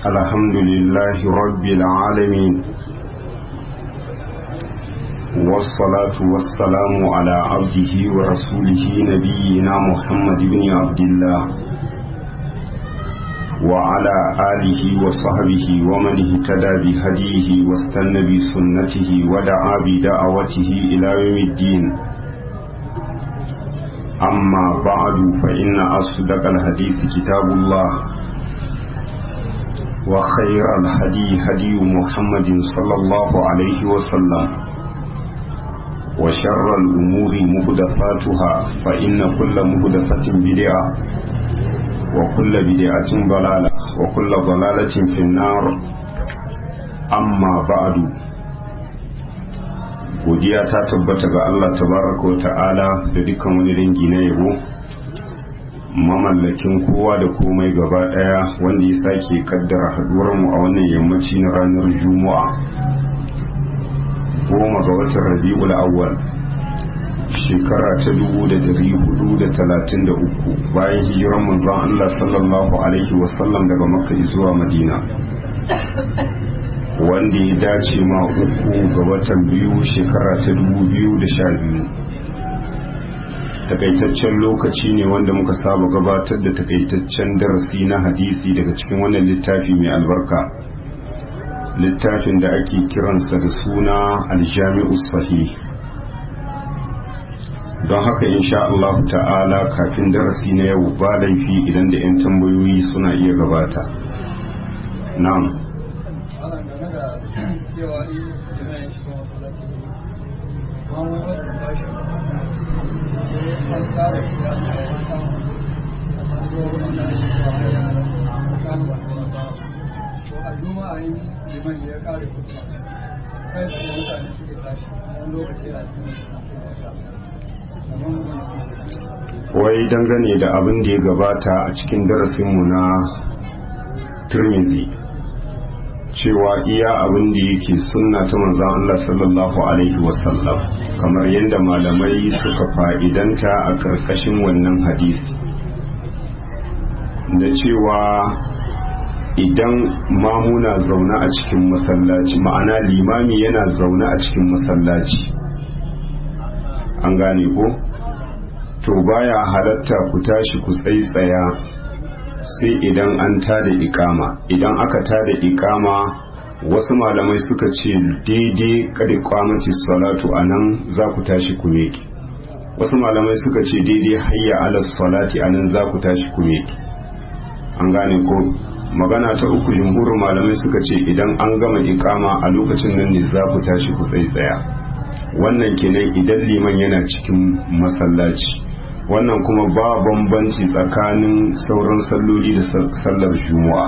الحمد لله رب العالمين والصلاة والسلام على عبده ورسوله نبينا محمد بن عبد الله وعلى آله وصحبه ومن اهتدى بهديه واستنى بسنته ودعا بدعوته إلى يوم الدين أما بعد فإن أصدق الحديث كتاب الله وخير الهدي هدي محمد صلى الله عليه وسلم وشر الأمور مهدفاتها فإن كل مهدفة بدعة وكل بدعة ضلالة وكل ضلالة في النار أما بعد godiya ta tabbata ga Allah tabaraka wa ta'ala da dukkan wani dangi na yabo mamallakin kowa da komai gaba daya wanda ya sake kaddara haduwar mu a wannan yammaci na ranar juma'a goma ga watan rabi'ul awwal shekara ta dubu da dari hudu da talatin da uku bayan hijiran manzon Allah sallallahu alaihi wasallam daga makka zuwa madina wanda ya dace ma uku ga watan biyu shekara ta dubu biyu da sha biyu takaitaccen lokaci ne wanda muka saba gabatar da takaitaccen darasi na hadisi daga cikin wannan littafi mai albarka littafin da ake kiransa da suna aljami'u sahih don haka insha Allah ta'ala kafin darasi na yau ba laifi idan da 'yan tambayoyi suna iya gabata na'am cewa in yana yin cikin masallaci ba mu wasu tashi sai an tsara shi da aka yi kan an zo wanda ake zuwa haya kan wasu ba to a juma'a yin liman ya kare kuma kai su mutane suke tashi wani lokaci yana cikin wai dangane da abin da ya gabata a cikin darasinmu na turmizi cewa iya abin da yake sunna ta manzan Allah sallallahu Alaihi wasallam kamar yadda malamai suka fa'idanta a ƙarƙashin wannan hadisi da cewa idan mamuna zaune a cikin masallaci ma'ana limami yana zaune a cikin masallaci an gane ko to baya halatta ku tashi ku tsaitsaya sai idan an tada ikama idan aka tada ikama wasu malamai suka ce daidai kada kwamaci salatu anan za ku tashi ku meki wasu malamai suka ce daidai hayya ala salati anan za ku tashi ku meki an gane ko magana ta uku jumhurin malamai suka ce idan an gama ikama a lokacin nan ne za ku tashi ku tsaitsaya wannan kenan idan liman yana cikin masallaci wannan kuma ba bambanci tsakanin sauran salloli da sallar juma'a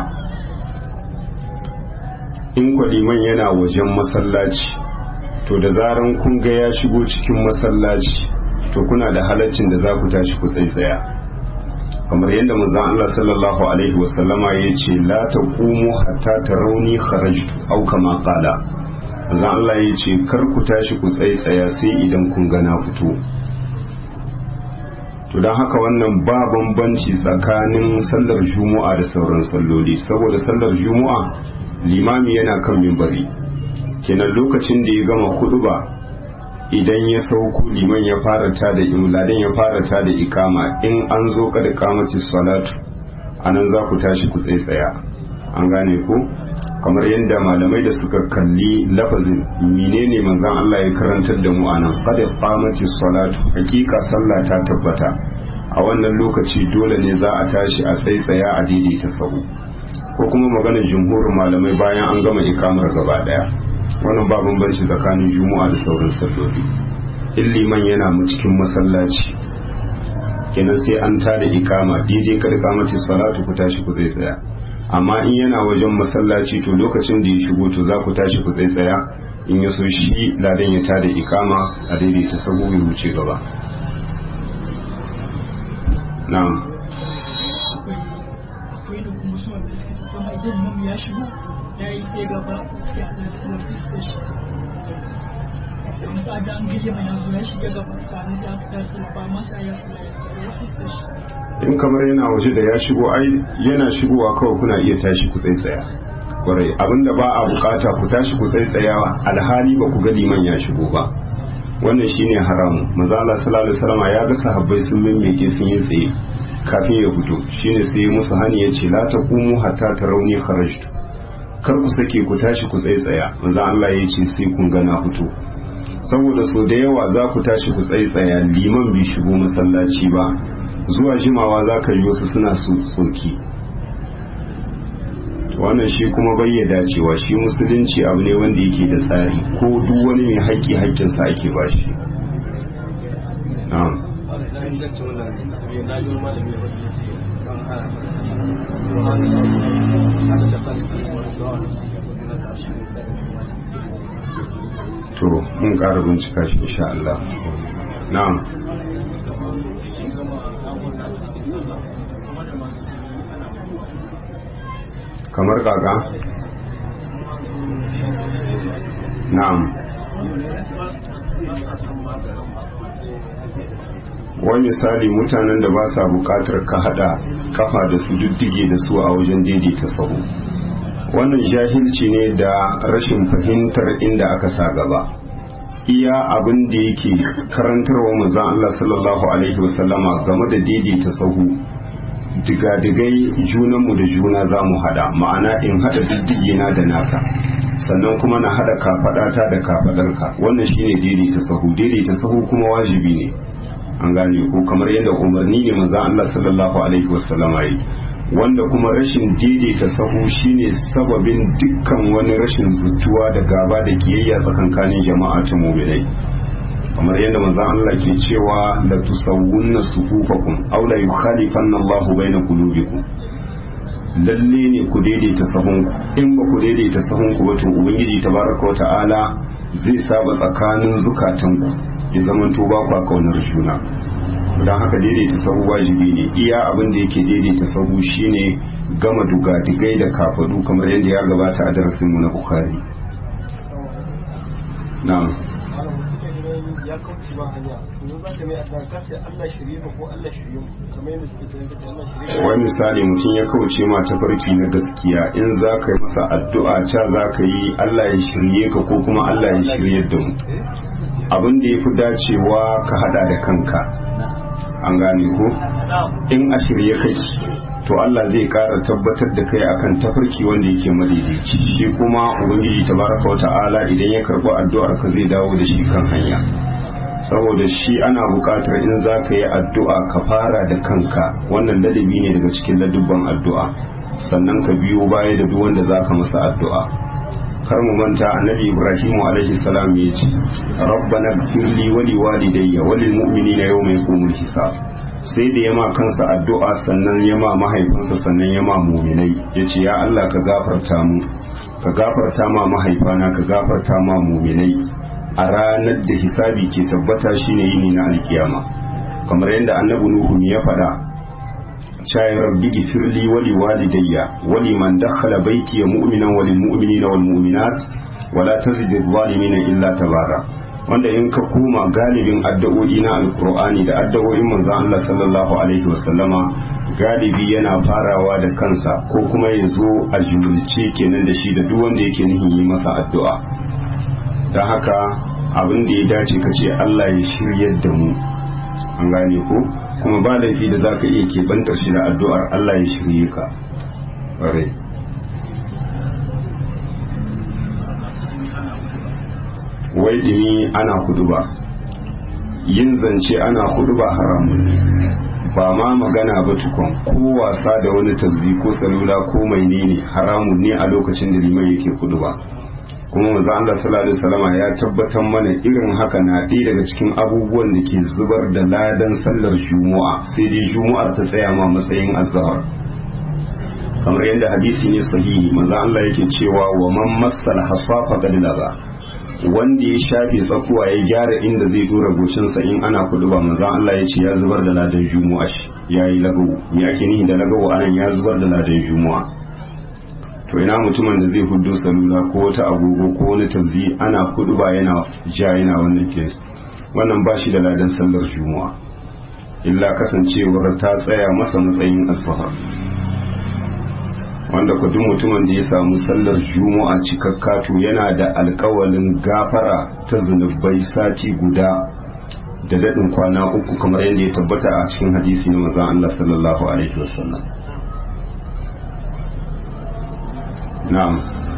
in kwaliman yana wajen masallaci to da zaran kun ga ya shigo cikin masallaci to kuna da halaccin da za ku tashi ku tsaitsaya kamar yadda manzon Allah sallallahu alaihi wasallama ya ce la taqumu hatta tarawni kharajtu aw kama qala manzon Allah ya ce kar ku tashi ku tsaitsaya sai idan kun ga na fito to don haka wannan ba bambanci tsakanin sallar juma'a da sauran salloli saboda sallar juma'a limami yana kan mimbari kenan lokacin da ya gama ba idan ya sauku liman ya fara ta da imladen ya fara ta da ikama in an zo kada kamaci salatu anan za ku tashi ku tsaitsaya an gane ku kamar yadda malamai da suka kalli lafazin menene manzon Allah ya karantar da mu anan qad qamati salatu hakika sallah ta tabbata a wannan lokaci dole ne za a tashi a tsaitsaya a daidaita sahu ko kuma maganar jumhurin malamai bayan an gama ikamar gaba daya wannan ba bambanci tsakanin juma'a da sauran salloli in liman yana mu cikin masallaci kenan sai an tada ikama daidai kada kamati salatu ku tashi ku tsaitsaya amma in yana wajen masallaci to lokacin da ya shigo to za ku tashi ku tsaya in ya so shi ladan ya tada ikama a daidaita sahu ya wuce gaba na'am akwai da kuma suna da suka ce kuma idan mamu ya shigo ya yi sai gaba sai a ɗan sinar fiskar shi musa da an gayya mai yanzu ya shiga gaba sani sai aka tashi ba ma sai ya sinar ya fiskar shi in kamar yana waje da ya shigo ai yana shigowa kawai kuna iya tashi ku tsaitsaya kwarai abinda ba a bukata ku tashi ku tsaitsayawa alhali ba ku ga liman ya shigo ba wannan shine haramu manzo Allah sallallahu alaihi wasallam ya ga sahabbai sun mimmike sun yi tsaye kafin ya fito shine sai ya musu hani ya ce la taqumu hatta tarawni kharajtu kar ku sake ku tashi ku tsaitsaya manzo Allah ya ce sai kun ga na fito saboda so da yawa za ku tashi ku tsaitsaya liman bai shigo masallaci ba zuwa jimawa za ka yi wasu suna soki wannan shi kuma bai ya dacewa shi musulunci abu ne wanda yake da tsari ko duk wani mai haƙƙi haƙƙinsa ake ba shi to mun ƙara bincika shi insha Allah na'am kamar kaka na'am wani misali mutanen da ba sa bukatar ka hada kafa da su diddige da su a wajen daidaita sahu wannan jahilci ne da rashin fahimtar inda aka sa gaba iya abin da yake karantarwa manzon Allah sallallahu alaihi wasallama game da daidaita sahu digadigai junanmu da juna za mu hada ma'ana in hada diddige na da naka sannan kuma na hada kafadata da kafadarka wannan shine daidaita sahu daidaita sahu kuma wajibi ne an gane ko kamar yadda umarni ne manzon Allah sallallahu alaihi wasallam yi wanda kuma rashin daidaita sahu shine sababin dukkan wani rashin zutuwa da gaba da kiyayya tsakankanin jama'a ta mu'minai kamar yadda manzon Allah ke cewa la tusawwunna sufufakum aw la yukhalifanna Allahu baina qulubikum lalle ne ku daidaita sahunku in ba ku daidaita sahunku ba to ubangiji tabaraka wa ta'ala zai saba tsakanin zukatanku ya zamanto ba ku kaunar juna don haka daidaita sahu wajibi ne iya abin da yake daidaita sahu shine gama duga-digai da kafadu kamar yadda ya gabata a darasinmu na bukhari na'am ya kauce ma hanya yanzu za ka mai addu'a ka ce Allah shirye ka ko Allah shirye mu kamar yadda suke cewa kace Allah shirye wani misali mutum ya kauce ma tafarki na gaskiya in za ka yi masa addu'a ca za ka yi Allah ya shirye ka ko kuma Allah ya shirye da mu abin da ya fi dacewa ka hada da kanka an gane ko in a shirye kai to Allah zai kara tabbatar da kai akan tafarki wanda yake madaidaici shi kuma ubangiji tabaraka wata'ala idan ya karɓi addu'ar ka zai dawo da shi kan hanya saboda shi ana buƙatar in za ka yi addu'a ka fara da kanka wannan ladabi ne daga cikin ladubban addu'a sannan ka biyo baya da duk wanda za ka masa addu'a kar mu manta annabi ibrahimu alaihi salam ya ce rabbana gfirli wa liwalidayya wa lil mu'minina yawma yaqumul hisab sai da yama kansa addu'a sannan yama mahaifinsa sannan yama mu'minai yace ya Allah ka gafarta mu ka gafarta ma mahaifana ka gafarta ma mu'minai a ranar da hisabi ke tabbata shine yini na alkiyama kamar yadda annabi nuhu ya faɗa شاي ربي اغفر لي ولوالدي ولمن دخل بيتي مؤمنا وللمؤمنين والمؤمنات ولا تزد الظالمين إلا تبارا wanda in ka koma galibin addu'o'i na alkur'ani da addu'o'in manzo Allah sallallahu alaihi wasallama galibi yana farawa da kansa ko kuma ya zo a jumulce kenan da shi da duk wanda yake nihin yi masa addu'a don haka abin da ya dace ka ce Allah ya shiryar da mu an gane ko kuma ba laifi da za ka iya keɓantar shi da addu'ar Allah ya shirye ka ƙwarai wai ɗini ana hudu ba yin zance ana hudu ba haramun ne ba ma magana ba tukun ko wasa da wani tazzi ko salula ko mai ne haramun ne a lokacin da liman yake hudu ba kuma manzo Allah sallallahu alaihi wasallam ya tabbatar mana irin haka na ɗaya daga cikin abubuwan da ke zubar da ladan sallar juma'a sai dai juma'ar ta tsaya ma matsayin azhar kamar yadda hadisi ne sahihi manzo Allah yake cewa wa man massal hasafa qad laga wanda ya shafe tsakuwa ya gyara inda zai dora goshinsa in ana kudu ba manzo Allah ya ce ya zubar da ladan juma'a yayi lagawo me ake nihi da lagawo anan ya zubar da ladan juma'a to ina mutumin da zai hudu salula ko wata agogo ko wani tafzi ana kudu ba yana ja yana wannan kes wannan ba shi da ladan sallar juma'a illa kasancewar ta tsaya masa matsayin asfahar wanda ku duk mutumin da ya samu sallar juma'a cikakka to yana da alkawalin gafara ta zunubai sati guda da daɗin kwana uku kamar yadda ya tabbata a cikin hadisi na manzon Allah sallallahu alaihi wasallam na'am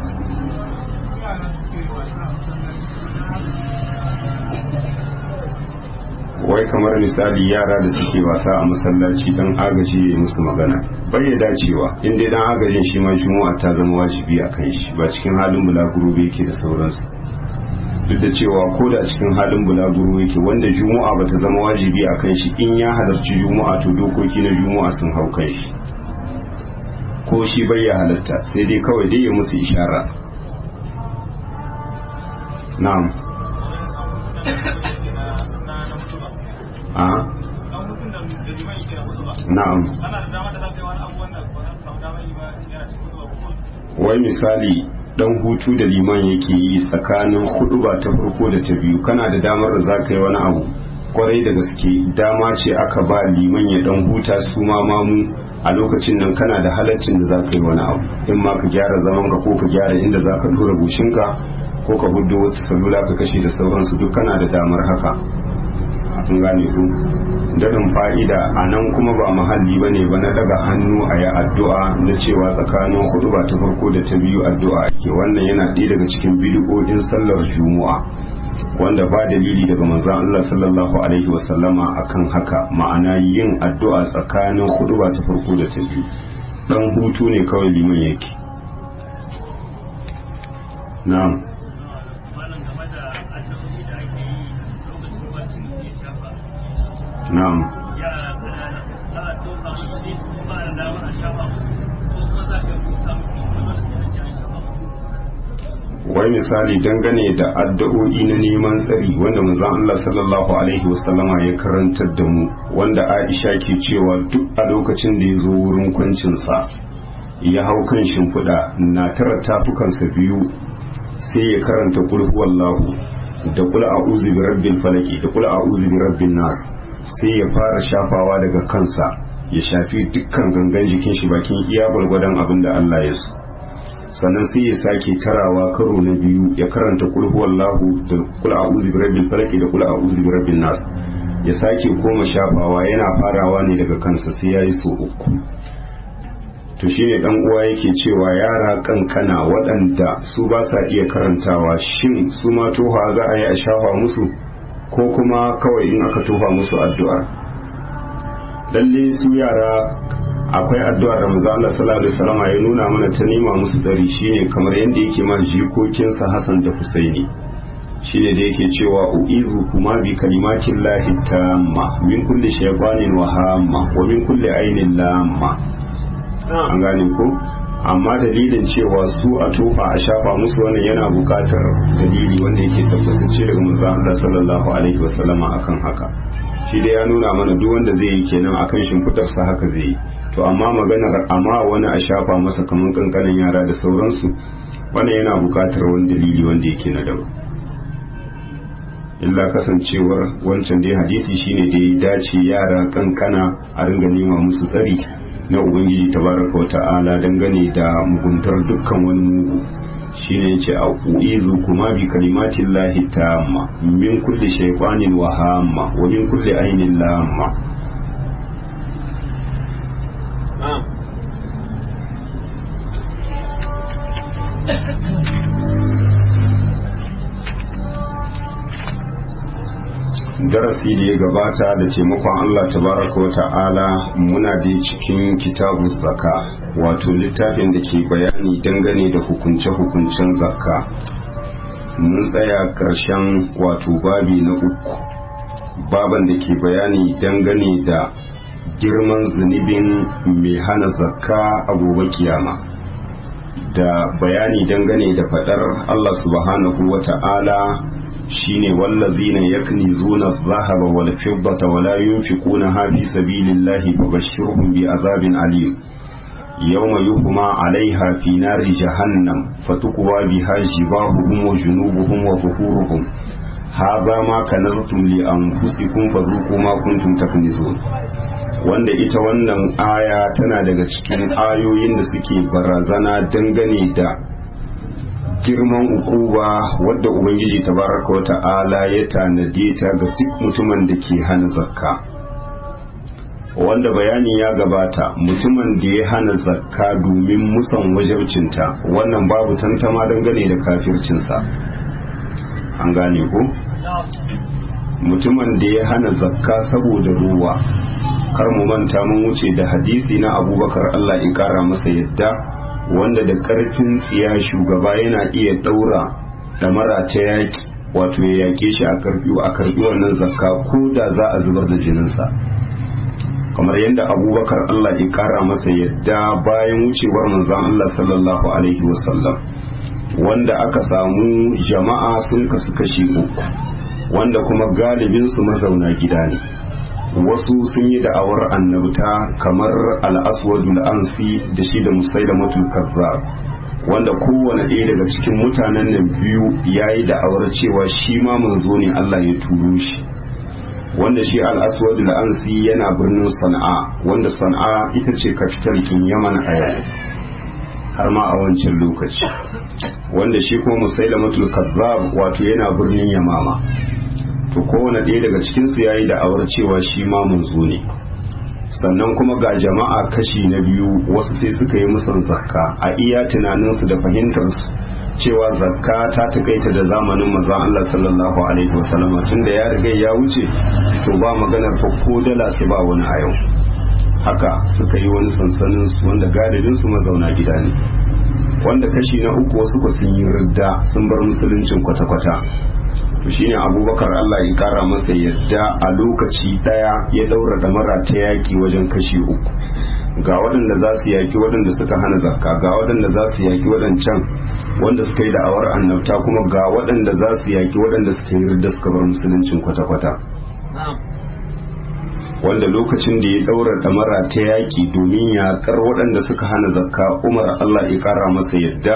wai kamar misali yara da suke wasa a masallaci dan agaji ya musu magana bai ya dacewa inda dan agajin shi ma juma'a ta zama wajibi a kan shi ba cikin halin bulaguro bai yake da sauransu duk da cewa ko da cikin halin bulaguro yake wanda juma'a bata zama wajibi a kan shi in ya halarci juma'a to dokoki na juma'a sun hau kan shi ko shi bai ya halatta sai dai kawai dai ya musu ishara na'am a na'am wai misali dan hutu da liman yake yi tsakanin hudu ba ta farko da ta biyu kana da damar da za ka yi wani abu kwarai da gaske dama ce aka ba liman ya dan huta su ma mamu a lokacin nan kana da halaccin da za ka yi wani abu in ma ka gyara zaman ka ko ka gyara inda za ka tura goshinka ko ka hudu wata salula ka kashe da sauransu duk kana da damar haka kun gane ku daɗin fa'ida a nan kuma ba mahalli ba ne ba na daga hannu a yi addu'a na cewa tsakanin hudu ba ta farko da ta biyu addu'a ke wannan yana ɗaya daga cikin bidiyoyin sallar juma'a wanda ba dalili daga manzon Allah sallallahu alaihi wasallama akan haka ma'ana yin addu'a tsakanin hudu ba ta farko da ta biyu dan hutu ne kawai liman yake na'am na'am wai misali dangane da addu'o'i na neman tsari wanda manzon Allah sallallahu alaihi wasallama ya karantar da mu wanda Aisha ke cewa duk a lokacin da ya zo wurin kwancinsa ya hau kan shimfiɗa na tara tafukansa biyu sai ya karanta kul huwallahu da kul a'udhu bi rabbil falaki da kul a'udhu bi rabbin nas sai ya fara shafawa daga kansa ya shafi dukkan gangan jikin shi bakin iya gwargwadon abin da Allah ya so sannan sai ya sake tarawa karo na biyu ya karanta kul huwallahu da kul a'udhu birabbil falaq da kul a'udhu birabbin nas ya sake koma shafawa yana farawa ne daga kansa sai yayi so uku to shine dan uwa yake cewa yara kankana waɗanda su ba sa iya karantawa shin su ma toha za a yi a shafa musu ko kuma kawai in aka tofa musu addu'a lalle su yara akwai addu'a da manzo Allah sallallahu alaihi wasallam ya nuna mana ta nema musu dari shine kamar yadda yake ma jikokinsa Hassan da Husaini shine da yake cewa uizu kuma bi kalimatin lahi tamma min kulli shaytanin wa hamma wa min kulli ainin lamma an gane ko amma dalilin cewa su a tofa a shafa musu wannan yana bukatar dalili wanda yake tabbatacce daga manzo Allah sallallahu alaihi wasallama akan haka shi dai ya nuna mana duk wanda zai yi kenan akan shimfitarsa haka zai yi to amma maganar amma wani a shafa masa kamar kankanin yara da sauransu wannan yana bukatar wani dalili wanda yake na daban illa kasancewar wancan dai hadisi shine da ya dace yara kankana a ringa nema musu tsari na ubangiji tabaraka wa ta'ala dangane da muguntar dukkan wani mugu shine yace a uizu kuma bi kalimatin lahi tamma min kulli shaytanin wa hamma wa min kulli ainin lamma darasi da ya gabata da taimakon Allah tabaraka wa ta'ala muna da cikin kitabu zaka wato littafin da ke bayani dangane da hukunce-hukuncen zakka mun tsaya ƙarshen wato babi na uku baban da ke bayani dangane da girman zunubin mai hana zakka a gobe kiyama da bayani dangane da faɗar Allah subhanahu wa ta'ala shine wallazina yaknizuna adh-dhahaba wal fiddata wa la yunfiqunaha fi sabilillahi fabashshirhum bi'adhabin alim yawma yuhma 'alayha fi nari jahannam fatukwa biha jibahuhum wa junubuhum wa zuhuruhum hadha ma kanaztum li anfusikum fadhuqu ma kuntum taknizun wanda ita wannan aya tana daga cikin ayoyin da suke barazana dangane da girman ukuba wadda ubangiji tabaraka wa ta'ala ya tanade ta ga duk mutumin da ke hana zakka wanda bayani ya gabata mutumin da ya hana zakka domin musan wajabcinta wannan babu tantama dangane da kafircinsa an gane ko mutumin da ya hana zakka saboda ruwa kar mu manta mun wuce da hadisi na abubakar allah ya kara masa yadda wanda da karfin tsiya shugaba yana iya daura damara ta yaki wato ya yake shi a karfi a karbi wannan zakka ko da za a zubar da jininsa kamar yadda abubakar allah ya kara masa yadda bayan wucewar manzon allah sallallahu alaihi wasallam wanda aka samu jama'a sun kasu kashi uku wanda kuma galibinsu mazauna gida ne wasu sun yi da'awar annabta kamar al'aswadul ansi da shi da musailamatul kazzab wanda kowane ɗaya daga cikin mutanen nan biyu ya yi da'awar cewa shi ma manzo ne Allah ya turo shi wanda shi al'aswadul ansi yana birnin sana'a wanda sana'a ita ce kafital kin yaman a yau har ma a wancan lokaci wanda shi kuma musailamatul kazzab wato yana birnin yamama to kowane ɗaya daga cikinsu ya yi da'awar cewa shi ma munzo ne sannan kuma ga jama'a kashi na biyu wasu sai suka yi musan zakka a iya tunaninsu da fahimtarsu cewa zakka ta takaita da zamanin maza Allah sallallahu alaihi wasallama tun da ya riga ya wuce to ba maganar fa ko dala sai ba wani a yau haka suka yi wani sansanin su wanda galibin su mazauna gida ne wanda kashi na uku wasu ku sun yi ridda sun bar musuluncin kwata-kwata to shine abubakar Allah ya kara masa yadda a lokaci daya ya daura damara ta yaki wajen kashi uku ga waɗanda za su yaki waɗanda suka hana zakka ga waɗanda za su yaki waɗancan wanda suka yi da'awar annabta kuma ga waɗanda za su yaki waɗanda suka yi ridda suka bar musuluncin kwata-kwata wanda lokacin da ya daura damara ta yaki domin yakar waɗanda suka hana zakka umar Allah ya kara masa yadda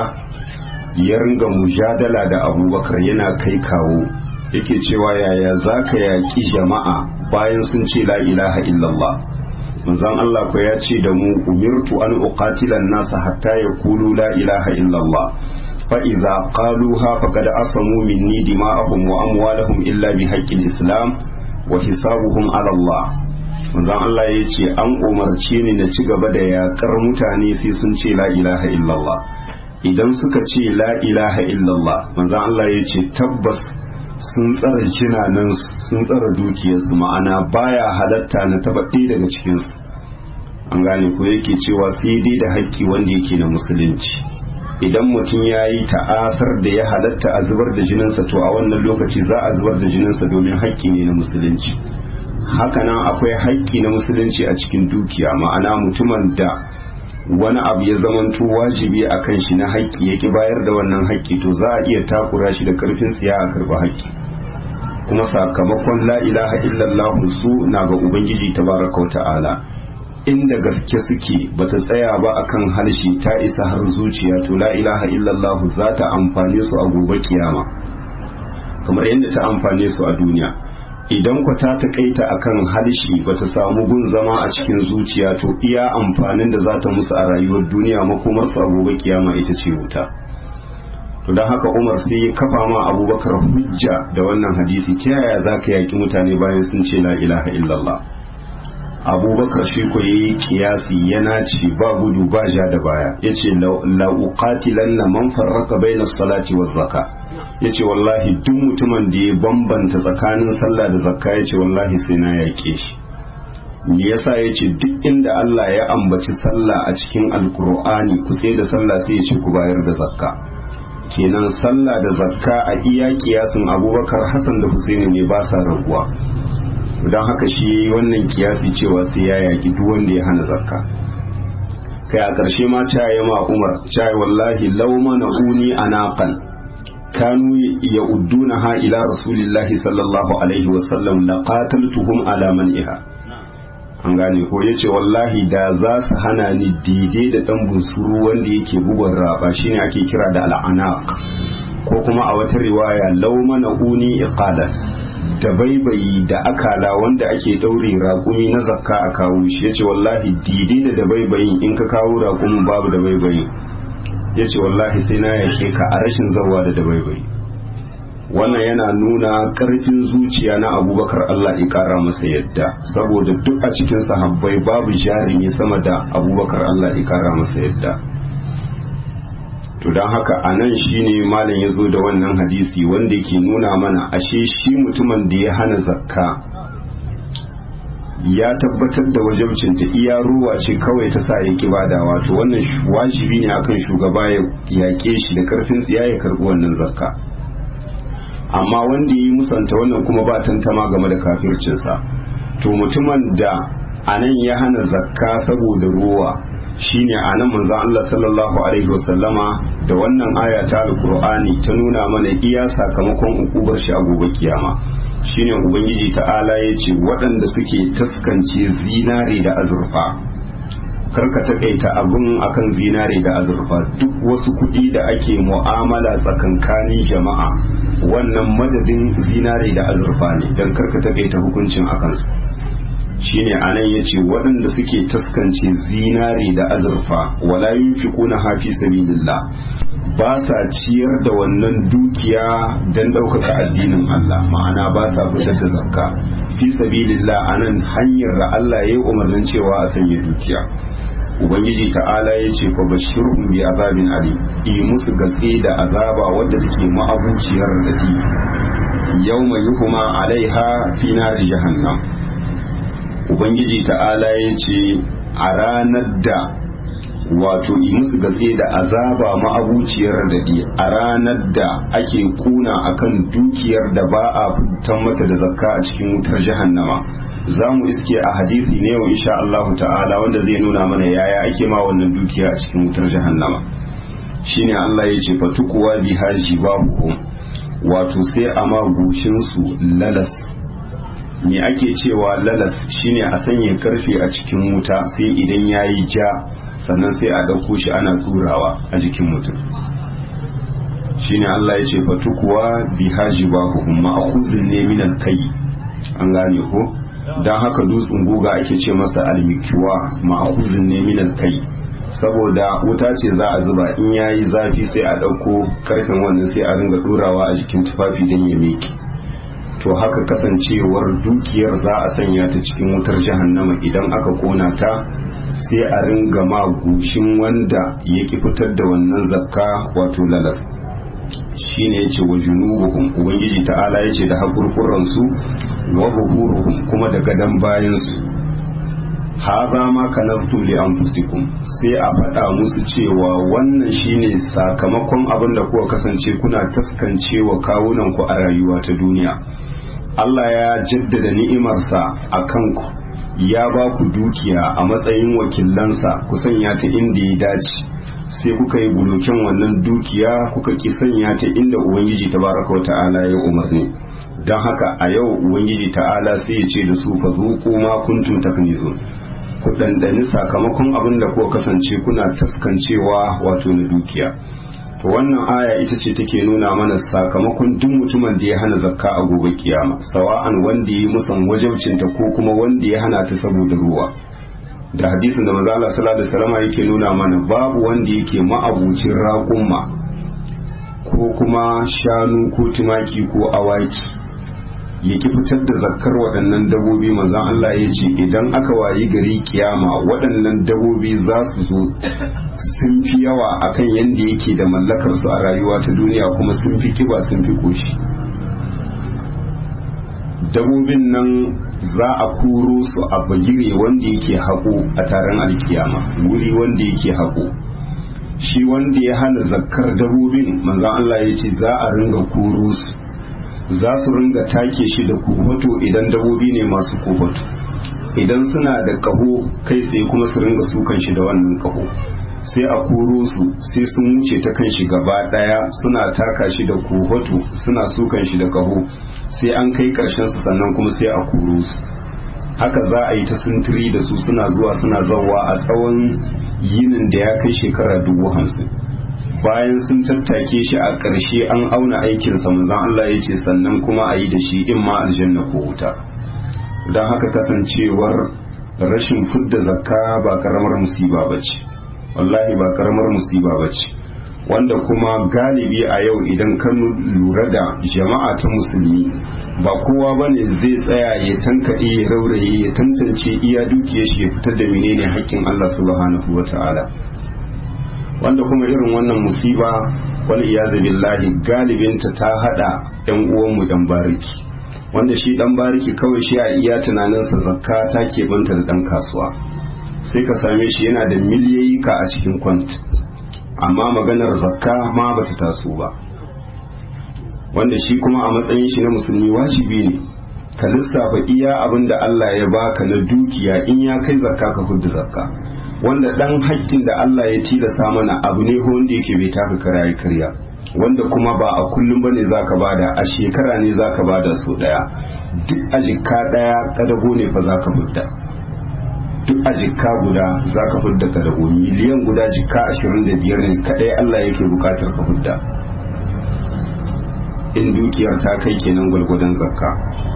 ya ringa mujadala da abubakar yana kai kawo yake cewa yaya za ka yaƙi jama'a bayan sun ce la ilaha illallah manzon Allah ko ya ce da mu umirtu an uqatila nasa hatta yaqulu la ilaha illallah fa idza qaluha faqad asamu minni dima'ahum wa amwalahum illa bi haqqil islam wa hisabuhum ala Allah manzon Allah ya ce an umarce ni na ci gaba da yaƙar mutane sai sun ce la ilaha illallah idan suka ce la ilaha illallah manzon Allah ya ce tabbas sun tsara jinanan sun tsara dukiyarsu ma'ana baya halatta na taba ɗaya daga cikinsu an gane ko yake cewa sai dai da haƙƙi wanda yake na musulunci idan mutum ya yi ta'asar da ya halatta a zubar da jininsa to a wannan lokaci za a zubar da jininsa domin haƙƙi ne na musulunci hakanan akwai haƙƙi na musulunci a cikin dukiya ma'ana mutumin da wani abu ya zamanto wajibi a kan shi na haƙƙi yake bayar da wannan haƙƙi to za a iya takura shi da ƙarfin tsiya a karɓi haƙƙi kuma sakamakon la ilaha illallah su na ga ubangiji tabaraka wa ta'ala inda gaske suke bata tsaya ba akan harshe ta isa har zuciya to la ilaha illallah za ta amfane su a gobe kiyama kamar yadda ta amfane su a duniya idan ku ta takaita akan harshe bata samu gun zama a cikin zuciya to iya amfanin da za ta musu a rayuwar duniya makomar su a gobe kiyama ita ce wuta to don haka umar sai ya kafa ma abubakar hujja da wannan hadisi ta yaya za ka yaki mutane bayan sun ce la ilaha illallah abubakar shi ko yayi kiyasi yana ce ba gudu ba ja da baya yace la uqatilanna man farraqa bayna salati waz zaka yace wallahi duk mutumin da ya bambanta tsakanin sallah da zakka yace wallahi sai na yake shi me yasa yace duk inda Allah ya ambaci sallah a cikin alkur'ani ku sai da sallah sai yace ku bayar da zakka kenan sallah da zakka a iya kiyasin abubakar hasan da husaini ne ba sa raguwa don haka shi wannan kiyasi cewa sai ya yaki duk wanda ya hana zakka kai a ƙarshe ma caye ma umar caye wallahi law mana uni anaqan kanu ya udduna ha ila rasulillahi sallallahu alaihi wasallam la qataltuhum ala man'iha an gane ko yace wallahi da za su hana ni dide da dan bunsuru wanda yake bugun raba shine ake kira da al'anaq ko kuma a wata riwaya law mana uni iqalan dabaibayi da akala wanda ake daure raƙumi na zakka a kawo shi yace wallahi didi da dabaibayin in ka kawo raƙumin babu dabaibayi yace wallahi sai na yake ka a rashin zawa da dabaibayi wannan yana nuna ƙarfin zuciya na abubakar Allah ya ƙara masa yadda saboda duk a cikin sahabbai babu jarumi sama da abubakar Allah ya ƙara masa yadda to don haka a nan shi ne malam ya zo da wannan hadisi wanda ke nuna mana ashe shi mutumin da ya hana zakka ya tabbatar da wajabcinta iya ruwa ce kawai ta sa ya ki bada wato wannan wajibi ne akan shugaba ya yaƙe shi da karfin tsiya ya karɓi wannan zakka amma wanda ya yi musanta wannan kuma ba tantama game da kafircinsa to mutumin da a nan ya hana zakka saboda ruwa shine a nan manzon Allah sallallahu alaihi wasallama da wannan aya ta alqur'ani ta nuna mana iya sakamakon ukubar shi a gobe kiyama shine ubangiji ta'ala ya ce waɗanda suke taskance zinare da azurfa karka takaita abun akan zinare da azurfa duk wasu kuɗi da ake mu'amala tsakankanin jama'a wannan madadin zinare da azurfa ne don karka takaita hukuncin akansu shine anan yace waɗanda suke taskance zinare da azurfa wala yunfiquna hafi sabilillah ba sa ciyar da wannan dukiya don ɗaukaka addinin Allah ma'ana ba sa fitar da zakka fi sabilillah anan hanyar da Allah ya yi umarnin cewa a sanya dukiya ubangiji ta'ala ya ce fa bashirhum bi azabin ali yi musu gatse da azaba wadda take ma'abuciyar radadi yawma yuhuma alaiha fi nari jahannam ubangiji ta'ala ya ce a ranar da wato yi musu gatse da azaba ma'abuciyar dadi a ranar da ake kuna akan dukiyar da ba a fitan mata da zakka a cikin wutar jahannama za mu iske a hadisi ne wa insha Allah ta'ala wanda zai nuna mana yaya ake ma wannan dukiya a cikin wutar jahannama shine Allah ya ce fatukuwa bi haji babu wato sai a ma goshin su lalas me ake cewa lalas shine a sanya karfe a cikin wuta sai idan yayi ja sannan sai a ɗauko shi ana turawa a jikin mutum shine Allah ya ce fatukuwa bi haji babu ma'khuzun ne minal kai an gane ko dan haka dutsen guga ake ce masa almikiwa ma'khuzun ne minal kai saboda wuta ce za a zuba in yayi zafi sai a ɗauko karfin wannan sai a ringa turawa a jikin tufafi don ya miki to haka kasancewar dukiyar za a sanya ta cikin wutar jahannama idan aka kona ta sai a ringa ma gushin wanda ya ki fitar da wannan zakka wato lalas shine yace wa junubuhum ubangiji ta'ala yace da hakurkurran su wa buhuruhum kuma da gadan bayan su haza ma kanastum li anfusikum sai a faɗa musu cewa wannan shine sakamakon abin da kuka kasance kuna taskancewa kawunan ku a rayuwa ta duniya Allah ya jaddada ni'imarsa a kanku ya ba ku dukiya a matsayin wakilansa ku sanya ta inda ya dace sai kuka yi bulokin wannan dukiya kuka ki sanya ta inda ubangiji tabaraka wa ta'ala ya umarni don haka a yau ubangiji ta'ala sai ya ce da su fa zuqu ma kuntum taknizun ku dandani sakamakon abin da kuka kasance kuna taskancewa wato na dukiya to wannan aya ita ce take nuna mana sakamakon duk mutumin da ya hana zakka a gobe kiyama sawa'an wanda ya musan wajabcinta ko kuma wanda ya hana ta saboda ruwa da hadisin da manzo Allah sallallahu alaihi wasallam yake nuna mana babu wanda yake ma'abucin raƙumma ko kuma shanu ko tumaki ko awaki ya ki fitar da zakkar waɗannan dabobi manzon Allah ya ce idan aka wayi gari kiyama waɗannan dabobi za su zo sun fi yawa akan yadda yake da mallakar su a rayuwa ta duniya kuma sun fi kiba sun fi koshi dabobin nan za a koro su a bagire wanda yake haƙo a taron alkiyama wuri wanda yake haƙo shi wanda ya hana zakkar dabobin manzon Allah ya ce za a ringa koro su za su ringa take shi da kofato idan dabobi ne masu kofato idan suna da kaho kai tsaye kuma su ringa sukan shi da wannan kaho sai a koro su sai sun wuce ta kan shi gaba daya suna taka shi da kofato suna sukan shi da kaho sai an kai karshen su sannan kuma sai a koro su haka za a yi ta sintiri da su suna zuwa suna zawa a tsawon yinin da ya kai shekara dubu hamsin bayan sun tattake shi a ƙarshe an auna aikinsa manzon Allah ya ce sannan kuma a yi da shi in ma aljanna ko wuta don haka kasancewar rashin fudda zakka ba karamar musiba ba ce wallahi ba karamar musiba ba ce wanda kuma galibi a yau idan ka lura da jama'a ta musulmi ba kowa ba ne zai tsaya ya tankaɗe ya rauraye ya tantance iya dukiyar shi ya fitar da menene haƙƙin Allah subhanahu wa ta'ala wanda kuma irin wannan musiba wani iyazu billahi galibinta ta hada yan uwanmu yan bariki wanda shi dan bariki kawai shi a iya tunaninsa zakka ta keɓanta da dan kasuwa sai ka same shi yana da miliyoyika a cikin kwant amma maganar zakka ma bata taso ba wanda shi kuma a matsayin shi na musulmi wajibi ne ka lissafa iya abin da Allah ya baka na dukiya in ya kai zakka ka fudda zakka wanda dan haƙƙin da Allah ya tilasta mana abu ne ko wanda yake bai taka kara ya karya wanda kuma ba a kullum bane zaka bada a shekara ne zaka bada so daya duk a jikka daya kadago ne fa zaka fudda duk a jikka guda zaka fudda kadago miliyan guda jikka 25 ne kadai Allah yake bukatar ka fudda in dukiyar ta kai kenan gwalgwadon zakka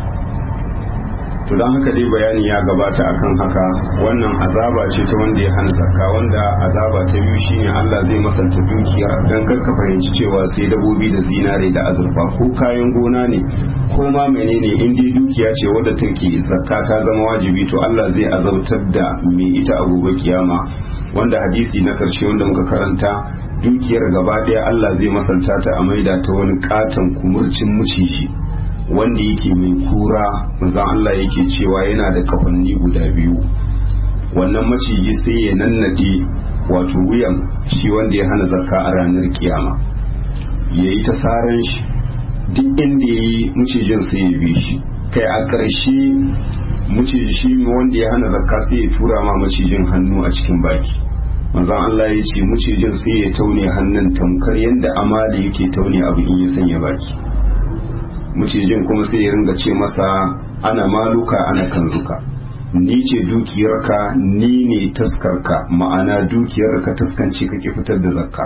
to don haka dai bayani ya gabata akan haka wannan azaba ce ta wanda ya hana zakka wanda azaba ta biyu shine Allah zai masanta dukiyar dan karka fahimci cewa sai dabobi da zinare da azurfa ko kayan gona ne ko ma menene in dai dukiya ce wadda take zakka ta zama wajibi to Allah zai azabtar da mai ita a gobe kiyama wanda hadisi na karshe wanda muka karanta dukiyar gaba daya Allah zai masanta ta a maida ta wani katon kumurcin muciji wanda yake mai kura manzon Allah yake cewa yana da kafanni guda biyu wannan maciji sai ya nannade wato wuyan shi wanda ya hana zakka a ranar kiyama ya yi ta saran shi duk inda ya yi macijin sai ya bi shi kai a ƙarshe maciji shi wanda ya hana zakka sai ya tura ma macijin hannu a cikin baki manzon Allah ya ce macijin sai ya taune hannun tamkar yadda amali yake taune abu in ya sanya baki macijin kuma sai ya ringa ce masa ana maluka ana kanzuka ni ce dukiyarka ni ne taskarka ma'ana dukiyarka taskance kake fitar da zakka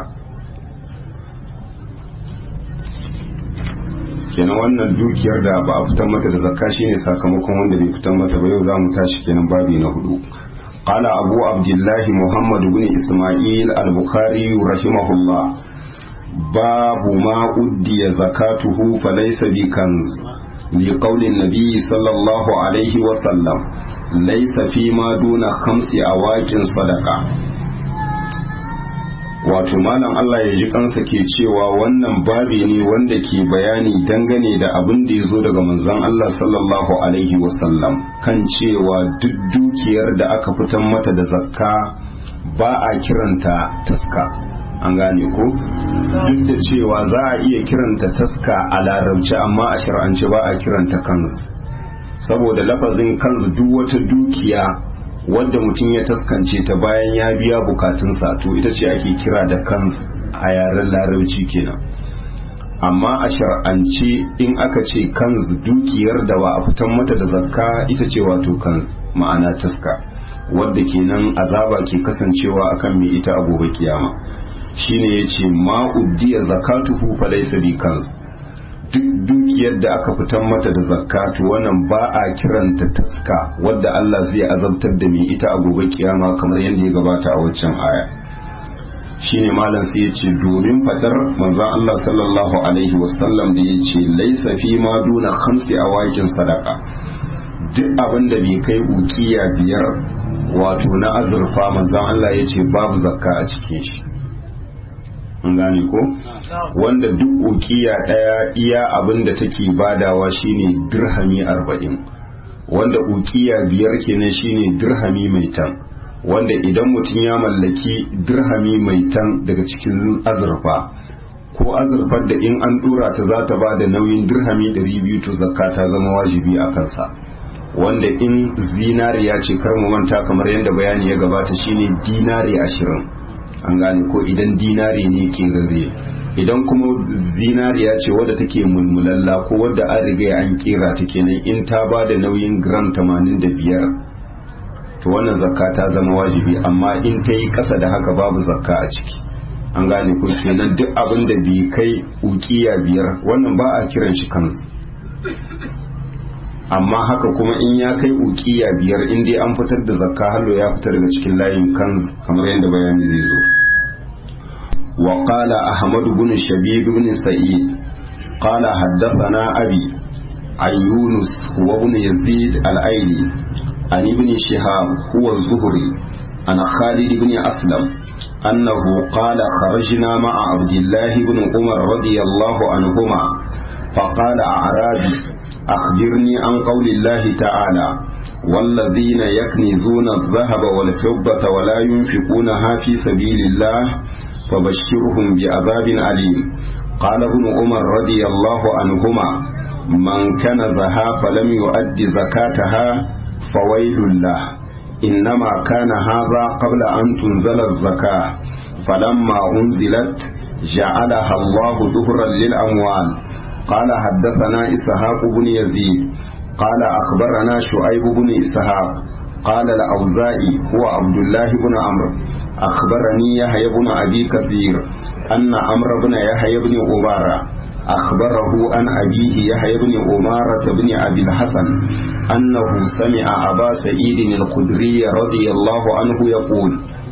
kenan wannan dukiyar da ba a fitar mata da zakka shine sakamakon wanda bai fitar mata ba yau za mu tashi kenan babi na hudu قال أبو عبد الله محمد بن إسماعيل البخاري رحمه الله باب ما أدي زكاته فليس بكنز لقول النبي صلى الله عليه وسلم ليس فيما دون خمس أواك صدقة wato malam Allah ya ji kansa ke cewa wannan babi ne wanda ke bayani dangane da abin da ya zo daga manzon Allah sallallahu alaihi wasallam kan cewa duk dukiyar da aka fitan mata da zakka ba a kiranta taska an gane ko duk da cewa za a iya kiranta taska a larabci amma a shar'ance ba a kiranta kanzu saboda lafazin kanzu duk wata dukiya wadda mutum ya taskance ta bayan ya biya bukatunsa to ita ce ake kira da kanzu a yaren larabci kenan amma a shar'ance in aka ce kanzu dukiyar da ba a fitan mata da zakka ita ce wato kanzu ma'ana taska wadda kenan azaba ke kasancewa akan mai ita a gobe kiyama shine yace ma uddiya zakatuhu fa laysa bi kanz duk dukiyar da aka fitan mata da zakatu wannan ba a kiranta taska wadda Allah zai azabtar da mai ita a gobe kiyama kamar yadda ya gabata a waccan aya shine malam sai yace domin fadar manzon Allah sallallahu alaihi wasallam da yace laysa fi ma duna khamsi awakin sadaqa duk abin da bai kai ukiya biyar wato na azurfa manzon Allah yace babu zakka a cikin shi an gane ko wanda duk ukiya daya iya abin da take badawa shine dirhami arba'in wanda ukiya biyar kenan shine dirhami mai tan wanda idan mutum ya mallaki dirhami mai tan daga cikin azurfa ko azurfar da in an dura ta za ta ba da nauyin dirhami 200 to zakka ta zama wajibi a kansa wanda in zinariya ce kar mu manta kamar yadda bayani ya gabata shine dinari ashirin an gane ko idan dinari ne ke rarre idan kuma zinariya ce wadda take mulmulalla ko wadda an riga an kera ta kenan in ta ba da nauyin gram 85 to wannan zakka ta zama wajibi amma in ta yi kasa da haka babu zakka a ciki an gane ko kenan duk abin da bai kai ukiya biyar wannan ba a kiran shi kansu amma haka kuma in ya kai ukiya biyar in dai an fitar da zakka hallo ya fita daga cikin layin kan kamar yadda bayani zai zo wa qala ahmad ibn shabib ibn sa'id qala haddathana abi an yunus wa ibn yazid al-aili an ibn shihab huwa az-zuhri an khalid ibn aslam أنه قال خرجنا مع عبد الله بن عمر رضي الله عنهما فقال أعرابي أخبرني عن قول الله تعالى والذين يكنزون الذهب والفضة ولا ينفقونها في سبيل الله فبشرهم بعذاب أليم قال ابن عمر رضي الله عنهما من كنزها فلم يؤد زكاتها فويل له إنما كان هذا قبل أن تنزل الزكاة فلما أنزلت جعلها الله ظهرا للأموال قال حدثنا إسحاق بن يزيد قال أخبرنا شعيب بن إسحاق قال الأوزائي هو عبد الله بن عمرو أخبرني يحيى بن أبي كثير أن عمرو بن يحيى بن أبارة أخبره عن أبيه يحيى بن أمارة بن أبي الحسن أنه سمع أبا سعيد الخدري رضي الله عنه يقول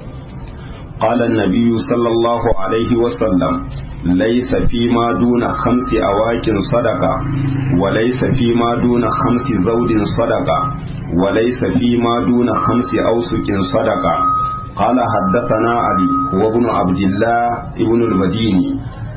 قال النبي صلى الله عليه وسلم ليس فيما دون خمس أواك صدقة وليس فيما دون خمس زوج صدقة وليس فيما دون خمس أوسك صدقة قال حدثنا علي وابن عبد الله ابن المديني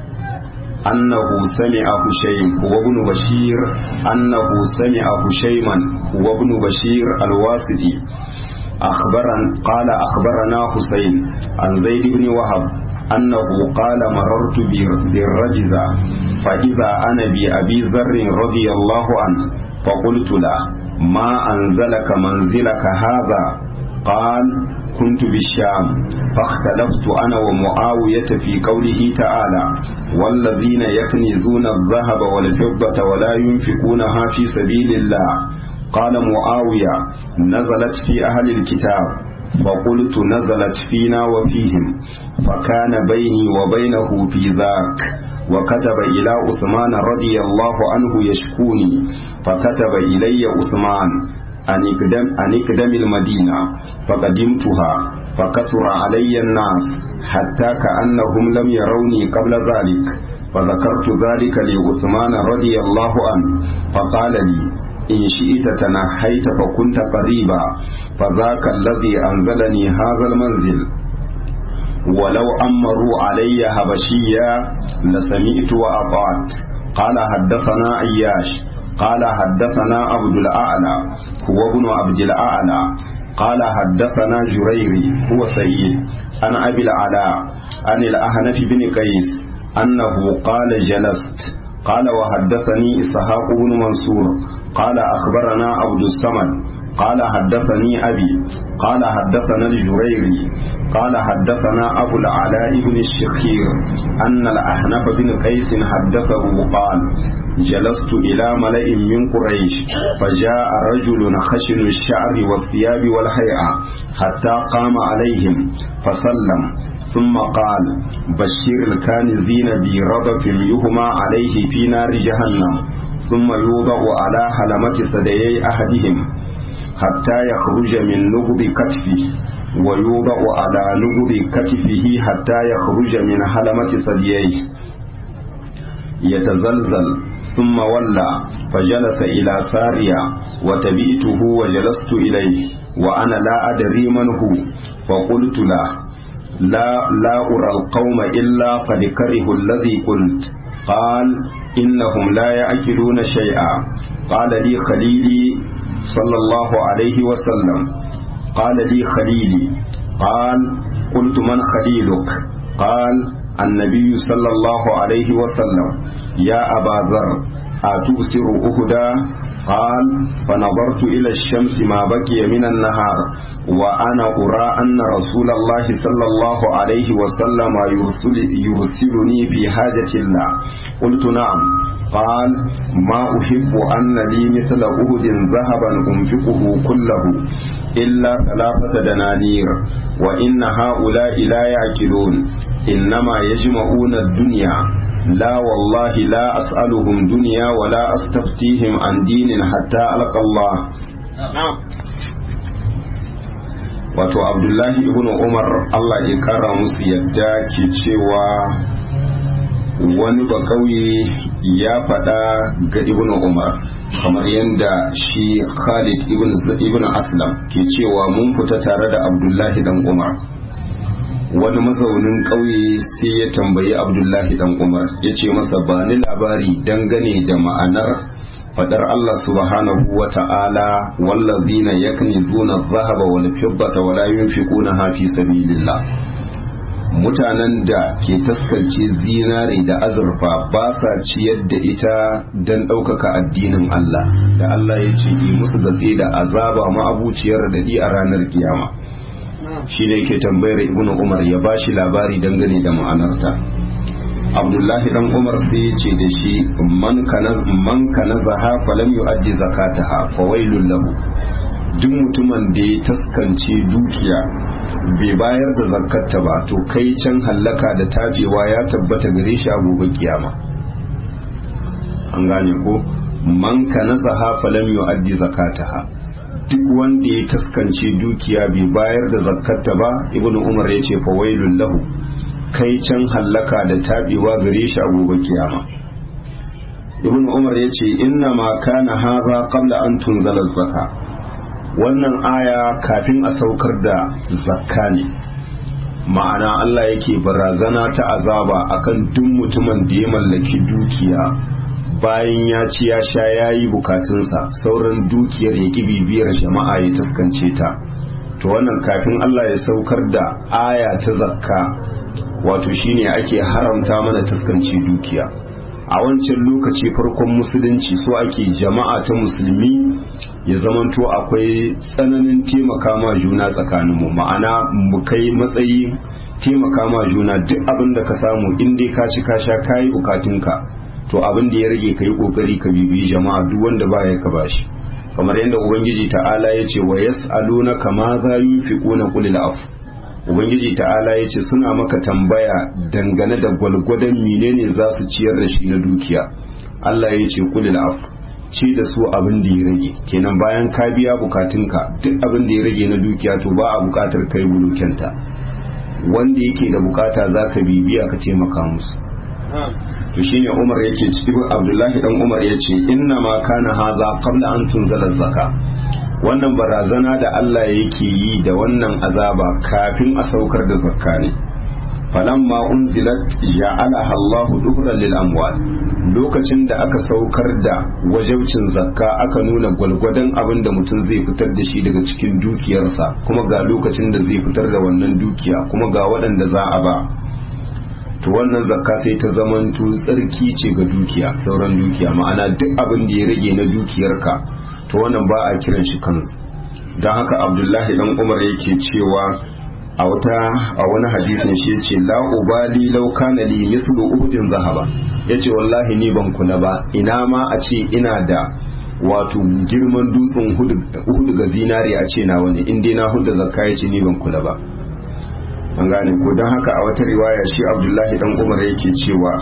أنه سمع هشيم وابن بشير أنه سمع هشيما وابن بشير الواسطي أخبرا قال أخبرنا حسين عن زيد بن وهب أنه قال مررت بالرجزة فإذا أنا بأبي ذر رضي الله عنه فقلت له ما أنزلك منزلك هذا قال كنت بالشام فاختلفت أنا ومعاوية في قوله تعالى والذين يكنزون الذهب والفضة ولا ينفقونها في سبيل الله قال معاوية نزلت في أهل الكتاب فقلت نزلت فينا وفيهم فكان بيني وبينه في ذاك وكتب إلى عثمان رضي الله عنه يشكوني فكتب إلي عثمان أن اقدم, أن اقدم المدينة فقدمتها فكثر علي الناس حتى كأنهم لم يروني قبل ذلك فذكرت ذلك لعثمان رضي الله عنه فقال لي إن شئت تنحيت فكنت قريبا فذاك الذي أنزلني هذا المنزل ولو أمروا علي هبشيا لسمعت وأطعت قال حدثنا عياش قال حدثنا عبد الأعلى هو ابن عبد الأعلى قال حدثنا جريري هو سيد عن أبي العلاء عن الأهنف بن قيس أنه قال جلست قال وحدثني إسحاق بن منصور قال أخبرنا عبد الصمد قال حدثني أبي قال حدثنا الجريري قال حدثنا أبو العلاء بن الشخير أن الأحنف بن قيس حدثه قال جلست إلى ملئ من قريش فجاء رجل خشن الشعر والثياب والهيئة حتى قام عليهم فسلم ثم قال بشر الكانزين برضف يهمى عليه في نار جهنم ثم يوضع على حلمة ثديي أحدهم حتى يخرج من نبض كتفه ويوضع على نبض كتفه حتى يخرج من حلمة ثدييه يتزلزل ثم ولى فجلس إلى سارية وتبئته وجلست إليه وأنا لا أدري من هو فقلت له لا لا أرى القوم إلا قد كرهوا الذي قلت قال إنهم لا يأكلون شيئا قال لي خليلي صلى الله عليه وسلم قال لي خليلي قال قلت من خليلك قال النبي صلى الله عليه وسلم يا أبا ذر أتبصر أهدى قال فنظرت إلى الشمس ما بقي من النهار وأنا أرى أن رسول الله صلى الله عليه وسلم يرسل يرسلني في حاجة الله قلت نعم قال ما أحب أن لي مثل أهد ذهبا أنفقه كله إلا ثلاثة دنانير وإن هؤلاء لا يعقلون إنما يجمعون الدنيا لا والله لا أسألهم دنيا ولا أستفتيهم عن دين حتى ألقى الله wato abdullahi ibn umar allah ya kara musu yadda ke cewa wani ba kauye ya faɗa ga ibn umar kamar yadda shi khalid ibn aslam ke cewa mun fita tare da abdullahi dan umar wani mazaunin ƙauye sai ya tambayi abdullahi dan umar ya ce masa ba ni labari dangane da ma'anar fadar Allah subhanahu wa ta'ala wallazina yaknizuna adh-dhahaba wal fiddata wa la yunfiquna fi sabilillah mutanen da ke taskance zinare da azurfa ba sa ciyar da ita don ɗaukaka addinin Allah da Allah ya ce yi musu gatse da azaba ma'abuciyar daɗi a ranar kiyama shi ne ke tambayar ibn umar ya ba shi labari dangane da ma'anarta abdullahi dan umar sai ya ce da shi man kana zaha falam yu'addi zakataha fa wailul lahu duk mutumin da ya taskance dukiya bai bayar da zakarta ba to kai can hallaka da tabewa ya tabbata gare shi a gobe kiyama an gane ko man kana zaha falam yu'addi zakataha duk wanda ya taskance dukiya bai bayar da zakarta ba ibnu umar ya ce fa wailul lahu kai can hallaka da tabewa gare shi a gobe kiyama ibn umar ya ce inna ma kana haza qabla an tunzala zaka wannan aya kafin a saukar da zakka ne ma'ana Allah yake barazana ta azaba akan duk mutumin da ya mallaki dukiya bayan ya ci ya sha ya yi bukatunsa sauran dukiyar ya bibiyar jama'a ya taskance ta to wannan kafin Allah ya saukar da aya ta zakka wato shine ake haramta mana taskanci dukiya a wancan lokaci farkon musulunci so ake jama'a ta musulmi ya zamanto akwai tsananin taimaka ma juna tsakaninmu ma'ana mu kai matsayi taimaka ma juna duk abin da ka samu in dai ka ci ka sha kayi bukatunka to abin da ya rage ka yi kokari ka bibiyi jama'a duk wanda baya ka bashi kamar yadda ubangiji ta'ala ya ce wa yas'aluna kama za yunfiquna qul afu ubangiji ta'ala ya ce suna maka tambaya dangane da gwalgwadon menene za su ciyar da shi na dukiya Allah ya ce kulil af ci da su abin da ya rage kenan bayan ka biya bukatunka duk abin da ya rage na dukiya to ba a bukatar kai bulukenta wanda yake da bukata za ka bibiya ka taimaka musu to shine Umar yake cikin Abdullahi dan Umar yace inna ma kana haza qabla an tunzala zakka wannan barazana da Allah yake yi da wannan azaba kafin a saukar da zakka ne falamma unzilat ja'alaha Allah duhran lil amwal lokacin da aka saukar da wajaucin zakka aka nuna gwalgwadon abin da mutum zai fitar da shi daga cikin dukiyarsa kuma ga lokacin da zai fitar da wannan dukiya kuma ga waɗanda za a ba to wannan zakka sai ta zamanto tsarki ce ga dukiya sauran dukiya ma'ana duk abin da ya rage na dukiyarka to wannan ba a kiran shi kansu don haka abdullahi dan umar yake cewa a wata a wani hadisin shi yace la ubali law kana li mithlu uhudin zahaba yace wallahi ni ban kula ba ina ma a ce ina da wato girman dutsen uhudu ga zinari a ce na wani in dai na hudda zakka yace ni ban kula ba an gane ko don haka a wata riwaya shi abdullahi dan umar yake cewa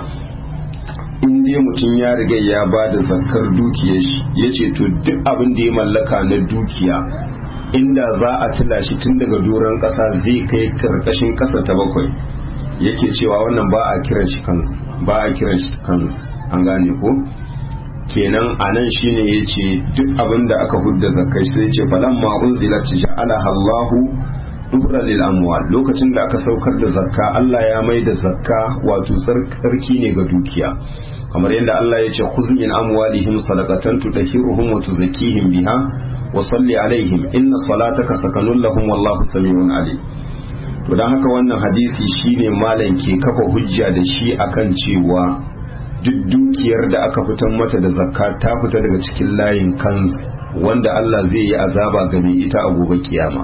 in dai mutum ya riga ya ba da zakar dukiyar shi ya ce to duk abin da ya mallaka na dukiya inda za a tila shi tun daga doron ƙasa zai kai karkashin ƙasa ta bakwai yake cewa wannan ba a kiran shi kansu ba a kiran shi kansu an gane ko kenan a nan shine ya ce duk abin da aka hudda zakai sai ce falan ma unzilat ja'alaha Allahu dubra lil amwal lokacin da aka saukar da zakka Allah ya mai da zakka wato tsarki ne ga dukiya kamar yadda Allah ya ce khuz min amwalihim sadaqatan tudahhiruhum wa tuzakkihim biha wa salli alaihim inna salataka sakanun lahum wallahu samiun alim to dan haka wannan hadisi shine malam ke kafa hujja da shi akan cewa duk dukiyar da aka fitar mata da zakka ta fita daga cikin layin kan wanda Allah zai yi azaba ga mai ita a gobe kiyama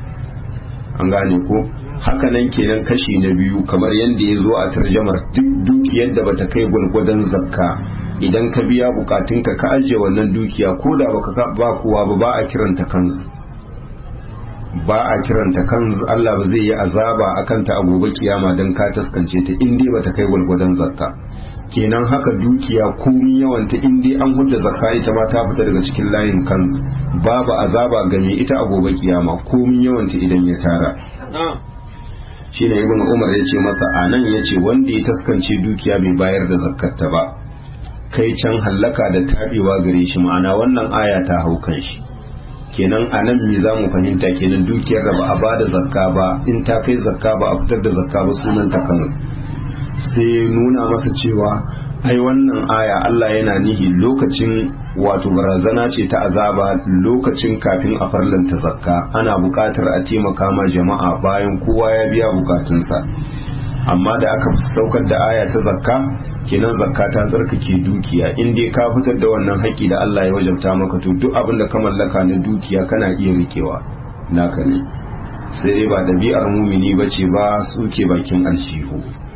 an gane ko hakanan kenan kashi na biyu kamar yadda ya zo a tarjamar duk dukiyar da bata kai gwalgwadon zakka idan ka biya bukatunka ka ajiye wannan dukiya ko da baka ba kowa ba ba a kiranta kanzu ba a kiranta kanzu Allah ba zai yi azaba akan ta a gobe kiyama dan ka taskance ta in dai bata kai gwalgwadon zakka kenan haka dukiya komi yawan ta in dai an hudda zakka ita ma ta fita daga cikin layin kanzu babu azaba ga mai ita a gobe kiyama komi yawan ta idan ya tara shine ibn umar ya ce masa anan ya ce wanda ya taskance dukiya bai bayar da zakkarta ba kai can hallaka da tabewa gare shi ma'ana wannan aya ta hau kan shi kenan a nan me za mu fahimta kenan dukiyar da ba a bada zakka ba in ta kai zakka ba a fitar da zakka ba sunan ta kansu sai nuna masa cewa ai wannan aya Allah yana nihi lokacin wato barazana ce ta azaba lokacin kafin a farlanta zakka ana buƙatar a taimaka ma jama'a bayan kowa ya biya bukatunsa amma da aka saukar da aya ta zakka kenan zakka ta tsarkake dukiya in dai ka fitar da wannan haƙƙi da Allah ya wajabta maka to duk abin da ka mallaka na dukiya kana iya rikewa naka ne sai dai ba ɗabi'ar mumini bace ba suke bakin alshihu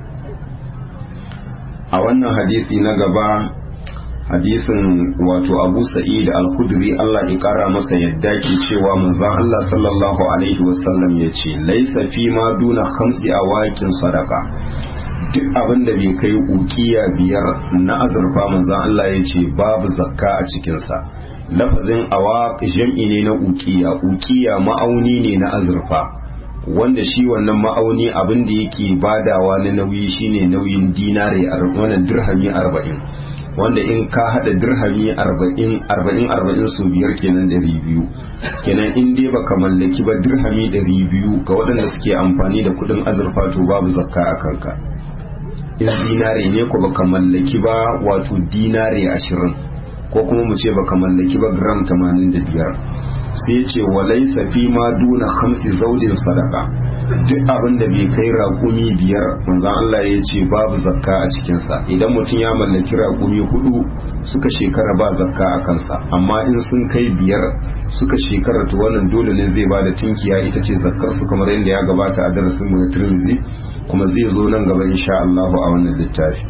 a wannan hadisi na gaba hadisin wato abu sa'id al-khudri Allah ya kara masa yadda ke cewa manzon Allah sallallahu alaihi wasallam ya ce laisa fi ma duna khamsi awakin sadaka duk abin da bai kai ukiya biyar na azurfa manzon Allah ya ce babu zakka a cikinsa lafazin awaq jam'i ne na ukiya ukiya ma'auni ne na azurfa wanda shi wannan ma'auni abin da yake badawa na nauyi shine nauyin dinare wannan dirhami arba'in wanda in ka hada dirhami arba'in arba'in arba'in su biyar kenan dari biyu kenan in dai baka mallaki ba dirhami dari biyu ga waɗanda suke amfani da kuɗin azurfa to babu zakka a kanka in dinare ne ko baka mallaki ba wato dinare ashirin ko kuma mu ce baka mallaki ba gram tamanin da biyar sai ce walaisa fi ma duna hamsi zaudin sadaka duk abin da bai kai raƙumi biyar manzon Allah ya ce babu zakka a cikinsa idan mutum ya mallaki raƙumi hudu suka shekara ba zakka a kansa amma in sun kai biyar suka shekara to wannan dole ne zai bada tinkiya ita ce zakkar su kamar yadda ya gabata a darasin mu na Tirmidhi kuma zai zo nan gaba insha Allah a wannan littafi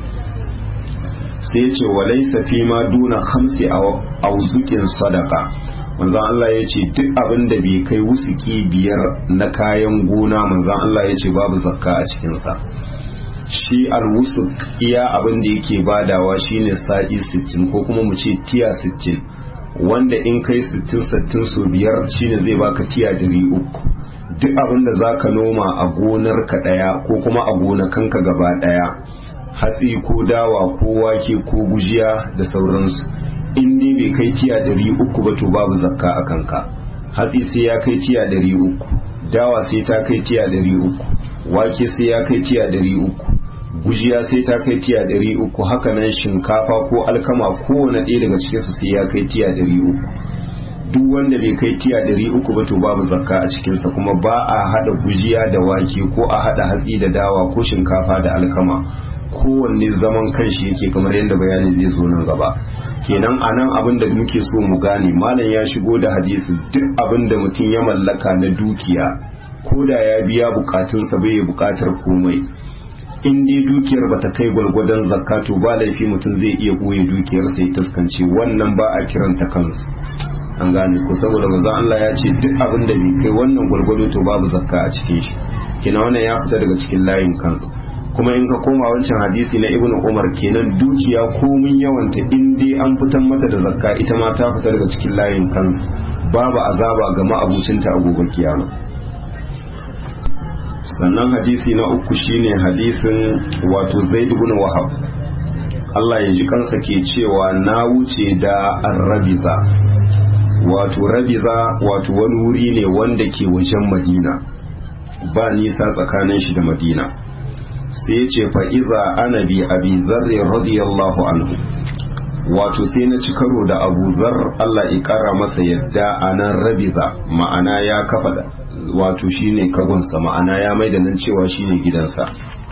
sai ya ce walaisa fi ma duna hamsi auzukin sadaka manzan Allah ya ce duk abin da bai kai wusuki biyar na kayan gona manzan Allah ya ce babu zakka a cikinsa shi alwusuk iya abin da yake badawa shine sa'i 60 ko kuma mu ce tiya 60 wanda in kai 60-60 so biyar shine zai baka tiya 300 duk abin da za ka noma a gonar ka daya ko kuma a gonakanka gaba daya hatsi ko dawa ko wake ko gujiya da sauransu in dai bai kai tiya ɗari uku ba to babu zakka a kanka hatsi sai ya kai tiya ɗari uku dawa sai ta kai tiya ɗari uku wake sai ya kai tiya ɗari uku gujiya sai ta kai tiya ɗari uku haka nan shinkafa ko alkama kowane ɗaya daga cikinsu sai ya kai tiya ɗari uku duk wanda bai kai tiya ɗari uku ba to babu zakka a cikinsa kuma ba a haɗa gujiya da wake ko a haɗa hatsi da dawa ko shinkafa da alkama kowanne zaman kanshi yake kamar yadda bayani zai zo nan gaba kenan a nan abin da muke so mu gane malam ya shigo da hadisi duk abin da mutum ya mallaka na dukiya ko da ya biya bukatunsa bai bukatar komai in dai dukiyar bata kai gwargwadon zakka to ba laifi mutum zai iya ɓoye dukiyar sai taskance wannan ba a kiranta kansu an gane ko saboda manzo Allah ya ce duk abin da bai kai wannan gwargwado to babu zakka a cikin shi kina wannan ya fita daga cikin layin kansu kuma in ka koma wancan hadisi na ibnu umar kenan dukiya komin yawanta in dai an fitan mata da zakka ita ma ta fita daga cikin layin kan babu azaba ga ma'abucinta a gobe kiyama sannan hadisi na uku shine hadisin wato zaid ibn wahab Allah ya ji kansa ke cewa na wuce da arrabiza wato rabiza wato wani wuri ne wanda ke wajen madina ba nisa tsakanin shi da madina sai ce fa'iza ana bi abi zarri radiyallahu anhu wato sai na ci karo da abu zar Allah ya kara masa yadda a nan rabiza ma'ana ya kafa da wato shine kagonsa ma'ana ya mai da nan cewa shine gidansa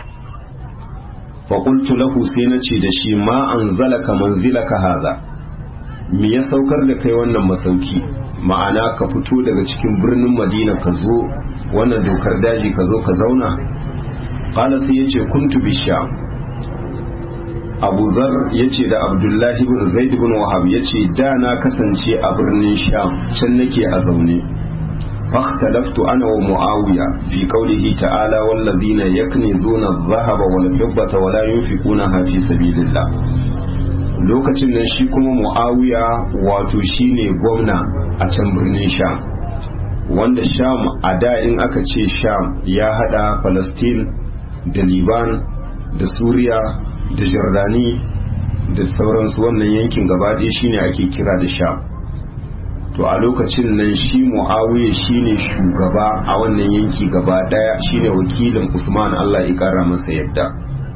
faƙultu lahu sai na ce da shi ma an zalaka manzilaka haza me ya saukar da kai wannan masauki ma'ana ka fito daga cikin birnin madina ka zo wannan dokar daji ka zo ka zauna qala sai yace kuntu bisham abu zar ya ce da abdullahi bin zaid bin wahab ya ce da na kasance a birnin sham can nake a zaune فاختلفت أنا ومعاوية في قوله تعالى والذين يكنزون الذهب والفضة ولا ينفقونها في سبيل الله lokacin nan shi kuma mu'awiya wato shine gwamna a can birnin sham wanda sham a da in aka ce sham ya hada palestine da liban da suriya da jordani da sauransu wannan yankin gaba ɗaya shine ake kira da sham to a lokacin nan shi mu'awiya shine shugaba a wannan yanki gaba daya shine wakilin usman allah ya kara masa yadda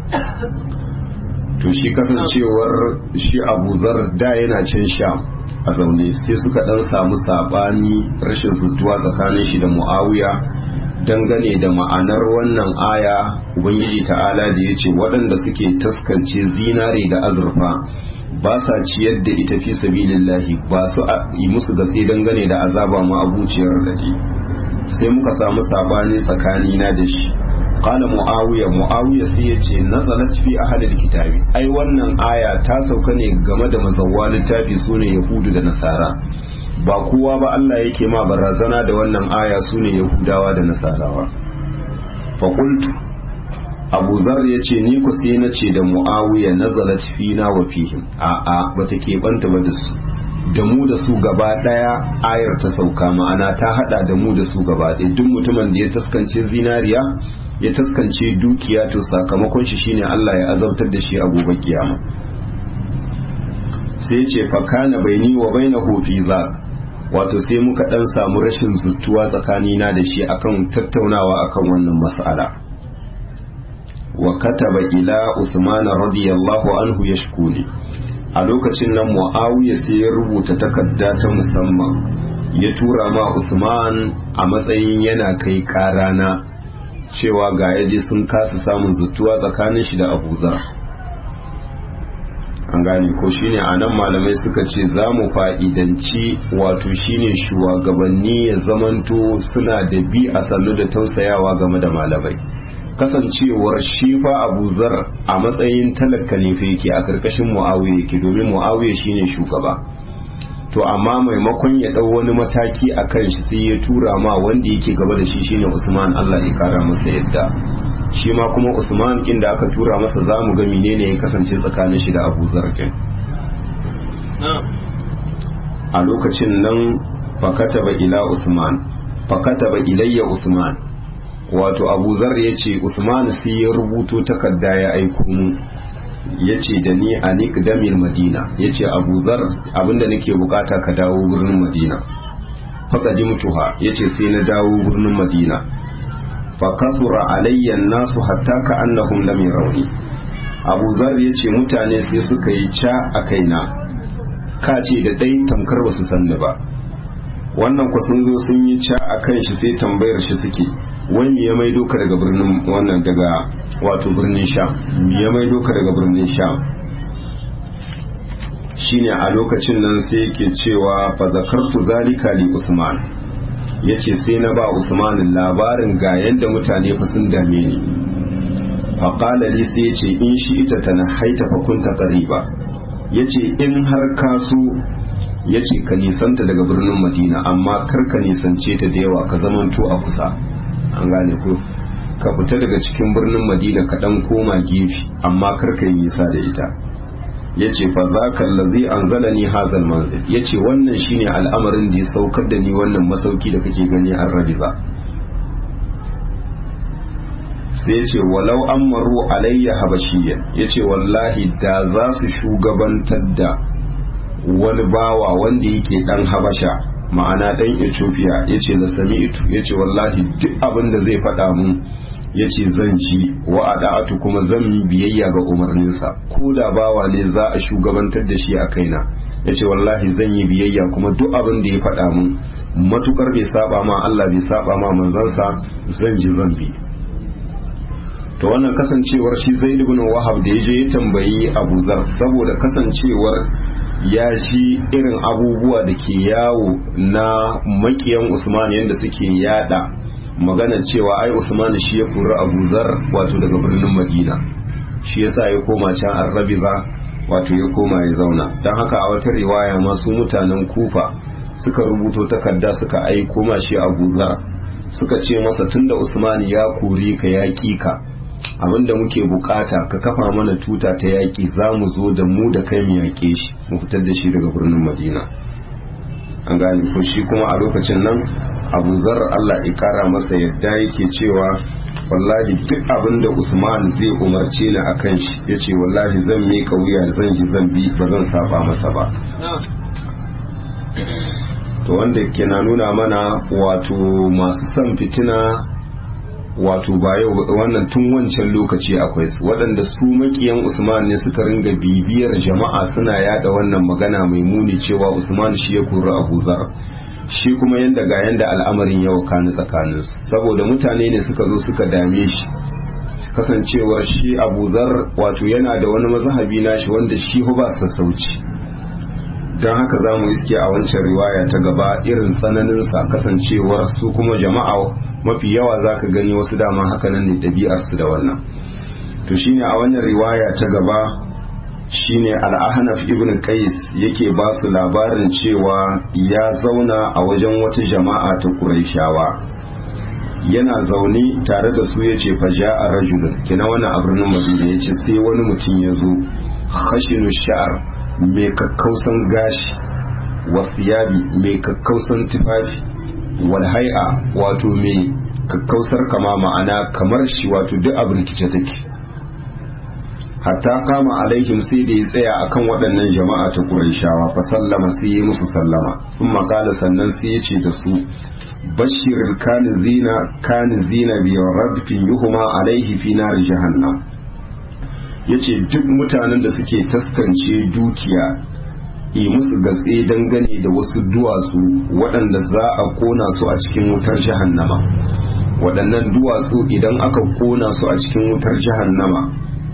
to shi kasancewar shi abu zar da yana can sham a zaune sai suka dan samu sabani rashin zutuwa tsakanin shi da mu'awiya dangane da ma'anar wannan aya ubangiji ta'ala da ya ce waɗanda suke taskance zinare da azurfa ba sa ciyar da ita fi sabilillahi ba su yi musu gatse dangane da azaba ma abuciyar dade sai muka samu sabani tsakani na da shi qala muawiya muawiya sai ya ce nazalat fi ahadil kitabi ai wannan aya ta sauka ne game da mazawwa littafi sune yahudu da nasara ba kowa ba Allah yake ma barazana da wannan aya sune yahudawa da nasarawa fa qultu abu zar ya ce ni ku sai na ce da mu'awiya nazalat fina wa fihim a a bata keɓanta ba da su da mu da su gaba ɗaya ayar ta sauka ma'ana ta hada da mu da su gaba ɗaya duk mutumin da ya taskance zinariya ya taskance dukiya to sakamakon shi shine Allah ya azabtar da shi a gobe kiyama sai ce fa kana baini wa bainahu fi zak wato sai muka dan samu rashin zuttuwa tsakanina da shi akan tattaunawa akan wannan mas'ala wa kataba ila Usman radiyallahu anhu yashkuni a lokacin nan Muawiya sai ya rubuta takarda ta musamman ya tura ma Usman a matsayin yana kai karana cewa ga yaje sun kasa samun zutuwa tsakanin shi da Abu Zar an gane ko shine anan malamai suka ce za mu fa'idanci wato shine shugabanni ya zamanto suna da bi a sannu da tausayawa game da malamai kasancewar shi fa Abu Zar a matsayin talaka ne fa yake a karkashin Muawiya yake domin Muawiya shine shugaba to amma maimakon ya dau wani mataki a kan shi sai ya tura ma wanda yake gaba da shi shine Usman Allah ya kara masa yadda shi ma kuma Usman kin da aka tura masa zamu ga menene ya kasance tsakanin shi da Abu Zar kin a lokacin nan fakataba ila Usman fakataba ilayya Usman wato abu zar ya ce usman sai ya rubuto takarda ya aiko mu ya ce da ni a niqdamil madina ya ce abu zar abinda nake bukata ka dawo birnin madina faka ji mutuha ya ce sai na dawo birnin madina fa kasura alayya nasu hatta ka annahum lam yarawni abu zar ya ce mutane sai suka yi ca a kaina ka ce da dai tamkar basu sanni ba wannan ku sun zo sun yi ca a kan shi sai tambayar shi suke wani ya maido ka daga birnin wannan daga wato birnin sham ya maido ka daga birnin sham shine a lokacin nan sai yake cewa fa zakartu zalika li usman yace sai na ba usman labarin ga yanda mutane fa sun dame ni fa qala li sai yace in shi ita tana haita fa kunta qariba yace in har ka so yace ka nisanta daga birnin madina amma kar ka nisance ta da yawa ka zamanto a kusa an gane ko ka fita daga cikin birnin madina ka dan koma gefe amma kar ka yi nisa da ita yace fa zaka allazi anzalani hazal manzil yace wannan shine al'amarin da ya saukar da ni wannan masauki da kake gani an rabiza sai yace walau amaru alayya habashiyya yace wallahi da za su shugabantar da wani bawa wanda yake dan habasha ma'ana dan Ethiopia yace la sami'tu yace wallahi duk abin da zai faɗa mun yace zan ji wa ada'atu kuma zan yi biyayya ga umarninsa ko da bawa ne za a shugabantar da shi a kaina yace wallahi zan yi biyayya kuma duk abin da ya faɗa mun matukar bai saba ma Allah bai saba ma manzansa zan ji zan bi to wannan kasancewar shi Zaid ibn Wahab da yaje ya tambayi Abu Zar saboda kasancewar ya shi irin abubuwa da ke yawo na makiyan Usman yadda suke yada magana cewa ai Usman shi ya kuri Abu Zar wato daga birnin Madina shi yasa ya koma can arrabiza wato ya koma ya zauna don haka a wata riwaya masu mutanen kufa suka rubuto takarda suka aiko ma shi abu zar suka ce masa tunda usmani ya kore ka yaƙi ka abinda muke bukata ka kafa mana tuta ta yaƙi za mu zo da mu da kai mu yaƙe shi mu fitar da shi daga birnin madina an gane ko shi kuma a lokacin nan abu zar allah ya kara masa yadda yake cewa wallahi duk abin da usman zai umarce ni a kan shi ya ce wallahi zan miƙa wuya zan ji zan bi ba zan saba masa ba to wanda ke na nuna mana wato masu son fitina wato ba yau wannan tun wancan lokaci akwai su waɗanda su makiyan usman ne suka ringa bibiyar jama'a suna yada wannan magana mai muni cewa usman shi ya kori abu zar shi kuma yanda ga yanda al'amarin ya wakani tsakanin su saboda mutane ne suka zo suka dame shi kasancewar shi abu zar wato yana da wani mazhabi nashi wanda shi ba sassauci don haka za mu iske a wancan riwaya ta gaba irin tsananinsa kasancewar su kuma jama'a mafi yawa za ka gani wasu dama hakanan ne ɗabi'arsu da wannan to shine a wannan riwaya ta gaba shine al'ahnaf ibn qais yake ba su labarin cewa ya zauna a wajen wata jama'a ta quraishawa yana zaune tare da su yace faja a rajulun kina wannan a birnin madina yace sai wani mutum ya zo khashinu sha'ar mai kakkausan gashi wasiyabi mai kakkausan tufafi walhai'a wato mai kakkausar kama ma'ana kamar shi wato duk abin rikice take hatta kama alaihim sai da ya tsaya akan waɗannan jama'a ta ƙuraishawa fa sallama sai ya musu sallama sun makala sannan sai ya ce da su bashir kanizina kanizina bi radfin yuhuma alaihi fi nar jahannam yace duk mutanen da suke taskance dukiya yi musu gatse dangane da wasu duwatsu waɗanda za a kona su a cikin wutar jahannama waɗannan duwatsu idan aka kona su a cikin wutar jahannama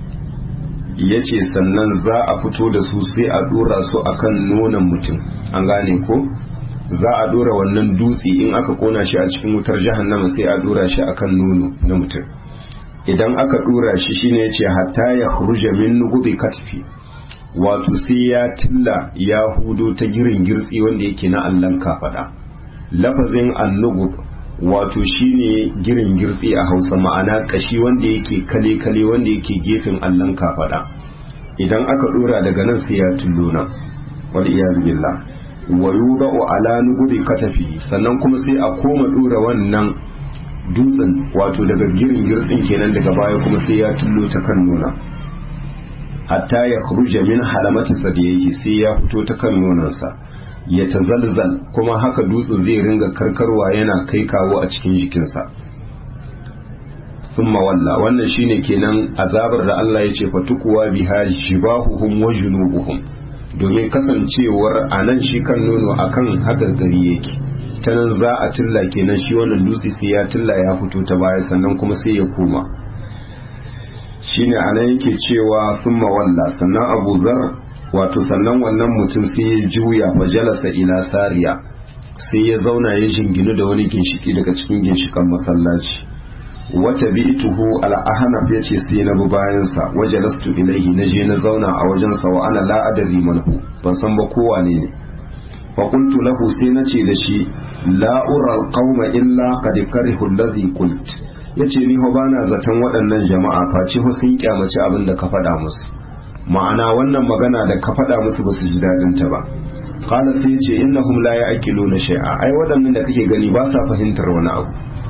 ya ce sannan za a fito da su sai a ɗora su akan nonon mutum an gane ko za a ɗora wannan dutse in aka kona shi a cikin wutar jahannama sai a ɗora shi akan nono na mutum idan aka ɗora shi shine ya ce hatta ya hurja min nugubi katfi wato sai ya tilla ya hudo ta girin girtsi wanda yake na allon kafaɗa lafazin annugub wato shine girin girtsi a hausa ma'ana kashi wanda yake kale-kale wanda yake gefen allon kafaɗa idan aka ɗora daga nan sai ya tullo nan wal iyaz billah wa yudau ala nugubi katafi sannan kuma sai a koma ɗora wannan dutsen wato daga girin girtsin kenan daga baya kuma sai ya tullo ta kan nuna hatta ya khuruja min halamati sadiyhi sai ya fito ta kan nonansa ya tazalzal kuma haka dutsen zai ringa karkarwa yana kai kawo a cikin jikinsa thumma walla wannan shine kenan azabar da Allah ya ce fatukuwa biha jibahuhum wa junubuhum domin kasancewar anan shi kan nono akan hagargari yake ta nan za a tilla kenan shi wannan dutse sai ya tilla ya fito ta baya sannan kuma sai ya koma shine anan yake cewa thumma walla sannan Abu Zar wato sannan wannan mutum sai ya juya fa jalasa ila sariya sai ya zauna ya jinginu da wani ginshiki daga cikin ginshikan masallaci wata bi'tuhu al-ahnaf yace sai na bi bayan sa wajalastu ilayhi naje na zauna a wajen sa wa ana la adri manhu ban san ba kowa ne ne fa qultu lahu sai nace da shi la ura al-qauma illa qad karihu alladhi qult yace ni ho bana zaton waɗannan jama'a face ho sun kyamaci abin da ka faɗa musu ma'ana wannan magana da ka faɗa musu ba su ji daɗin ta ba qala sai yace innahum la ya'qiluna shay'a ai waɗannan da kake gani ba sa fahimtar wani abu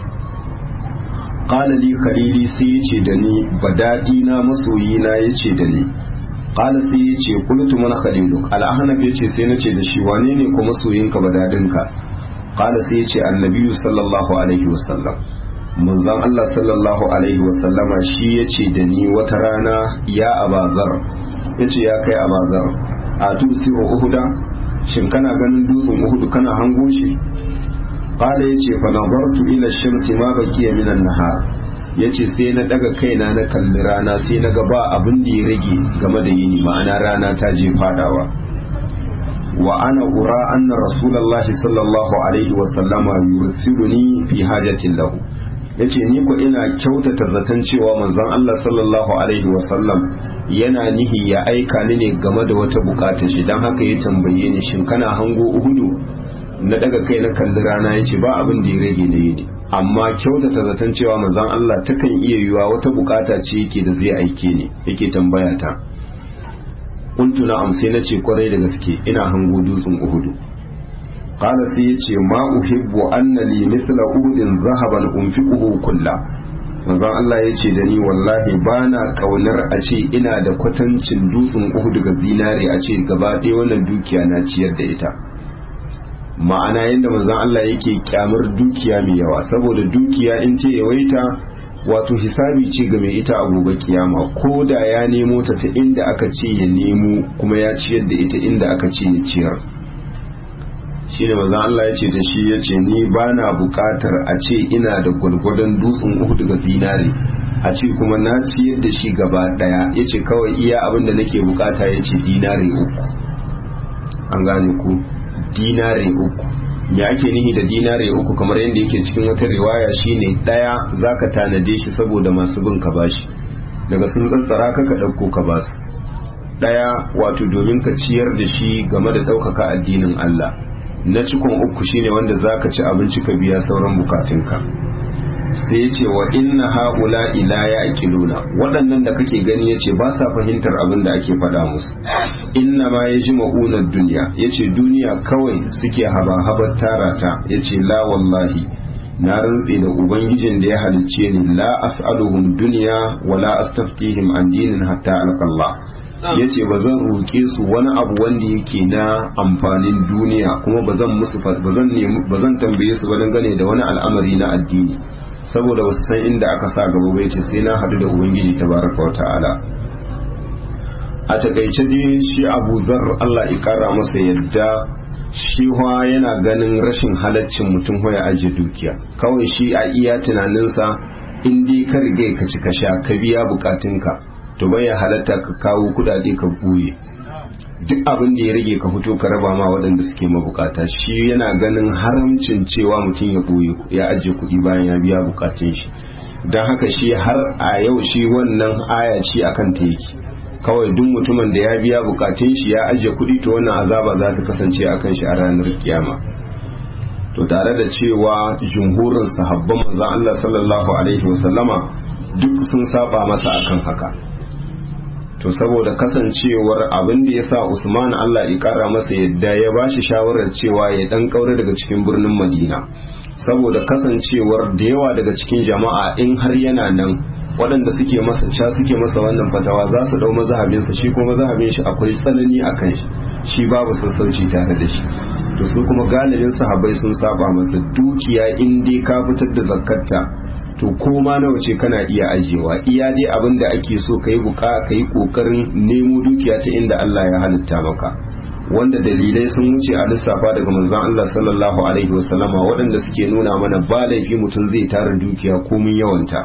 qala li khalili sai yace da ni badadi na masoyi na yace da ni qala sai yace qultu man khaliluk al-ahnaf yace sai nace da shi wane ne ko masoyinka badadinka qala sai yace annabi sallallahu alaihi wasallam manzon Allah sallallahu alaihi wasallama shi yace da ni wata rana ya abazar yace ya kai abazar a tusiru uhuda shin kana ganin dutsen uhudu kana hango shi qala yace fa nadartu ila shamsi ma bakiya minan nahar yace sai na daga kaina na kalli rana sai na ga ba abin da ya rage game da yini ma'ana rana ta je fadawa wa ana ura anna rasulullahi sallallahu alaihi wa sallama yursiluni fi hajatin lahu yace ni ko ina kyautata zaton cewa manzon Allah sallallahu alaihi wasallam yana nihi ya aika ni ne game da wata bukata shi dan haka ya tambaye ni shin kana hango uhudu na daga kai na kalli rana yace ba abin da ya rage ne ne amma kyautata zaton cewa manzon Allah takan iya yiwa wata bukata ce yake da zai aike ni yake tambaya ta kuntu na amsai na ce kwarai da gaske ina hango dutsen uhudu qala sai yace ma uhibbu anna li mithla uhudin zahaban unfiquhu kulla manzon Allah yace da ni wallahi bana kaunar a ce ina da kwatancin dutsen uhudu ga zinare a ce gaba ɗaya wannan dukiya na ciyar da ita ma'ana yadda manzon Allah yake kyamar dukiya mai yawa saboda dukiya in ce yawaita wato hisabi ce ga mai ita a gobe kiyama ko da ya nemo ta ta inda aka ce ya nemo kuma ya ciyar da ita inda aka ce ya ciyar shi ne mazan Allah ya ce da shi ya ce ni ba na bukatar a ce ina da gwargwadon dutsen uku daga zinare a ce kuma na ciyar da shi gaba daya ya ce kawai iya abin da nake bukata ya ce dinare uku an gane ku dinare uku ya ake nihi da dinare uku kamar yadda yake cikin wata riwaya shine daya zaka tanade shi saboda masu bin ka bashi daga sun tsantsara ka ka dauko ka basu daya wato domin ka ciyar da shi game da ɗaukaka addinin Allah na cikon uku shine wanda zaka ci abinci ka biya sauran bukatunka sai ya ce wa inna haula ila ya akiluna waɗannan da kake gani ya ce ba sa fahimtar abin da ake faɗa musu inna ma ya ji ma'unar duniya ya ce duniya kawai suke haba-habar tara ta ya ce la wallahi na rantse da ubangijin da ya halicce ni la as'aluhum duniya wa la astaftihim an dinin hatta alqallah ya ce ba zan roƙe su wani abu wanda yake na amfanin duniya kuma ba zan musu ba zan tambaye su ba dangane da wani al'amari na addini saboda wasu san inda aka sa gaba bai ce sai na hadu da ubangiji tabaraka wa ta'ala a takaice dai shi abu zar Allah ya kara masa yadda shi yana ganin rashin halaccin mutum ya ajiye dukiya kawai shi a iya tunaninsa in dai ka riga ka ci ka sha ka biya bukatunka to bai ya halatta ka kawo kudade ka buye duk abin da ya rage ka fito ka raba ma waɗanda suke mabukata shi yana ganin haramcin cewa mutum ya ɓoye ya ajiye kuɗi bayan ya biya bukatun shi don haka shi har a yau shi wannan aya ce akan ta yake kawai duk mutumin da ya biya bukatun shi ya ajiye kuɗi to wannan azaba za ta kasance akan shi a ranar kiyama to tare da cewa jumhurin sahabban manzon Allah sallallahu alaihi wasallama duk sun saba masa akan haka to saboda kasancewar abin da ya sa Usman Allah ya kara masa yadda ya ba shi shawarar cewa ya dan kaure daga cikin birnin Madina saboda kasancewar da yawa daga cikin jama'a in har yana nan waɗanda suke masa ca suke masa wannan fatawa za su dau mazhabinsa shi kuma mazhabin shi akwai tsanani akan shi shi babu sassauci tare da shi to su kuma galibin sahabbai sun saba masa dukiya in dai ka fitar da zakkarta to koma nawa ce kana iya ajiyewa iya dai abin da ake so ka yi buka ka yi kokarin nemo dukiya ta inda Allah ya halitta maka wanda dalilai sun wuce a lissafa daga manzon Allah sallallahu alaihi wasallama waɗanda suke nuna mana ba laifi mutum zai tara dukiya komin yawanta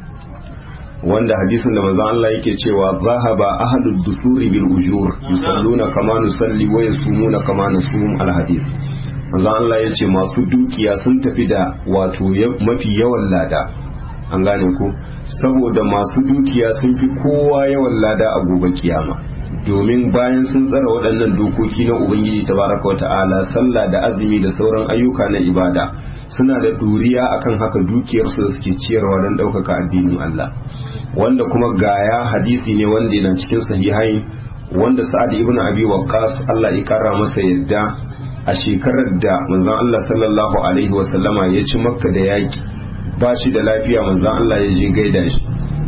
wanda hadisin da manzon Allah yake cewa zahaba ahlud dusuri bil ujur yusalluna kama nusalli wa yasumuna kama nasum al hadis manzon Allah yace masu dukiya sun tafi da wato mafi yawan lada an gane ku saboda masu dukiya sun fi kowa yawan lada a gobe kiyama domin bayan sun tsara waɗannan dokoki na ubangiji tabaraka wa ta'ala sallah da azumi da sauran ayyuka na ibada suna da ɗuriya akan haka dukiyarsu da suke ciyarwa don ɗaukaka addinin Allah wanda kuma gaya hadisi ne wanda yana cikin sahihai wanda sa'ad ibn abi waqqas Allah ya kara masa yadda a shekarar da manzon Allah sallallahu alaihi wa sallama ya ci makka da yaki ba shi da lafiya manzon Allah ya je gaida shi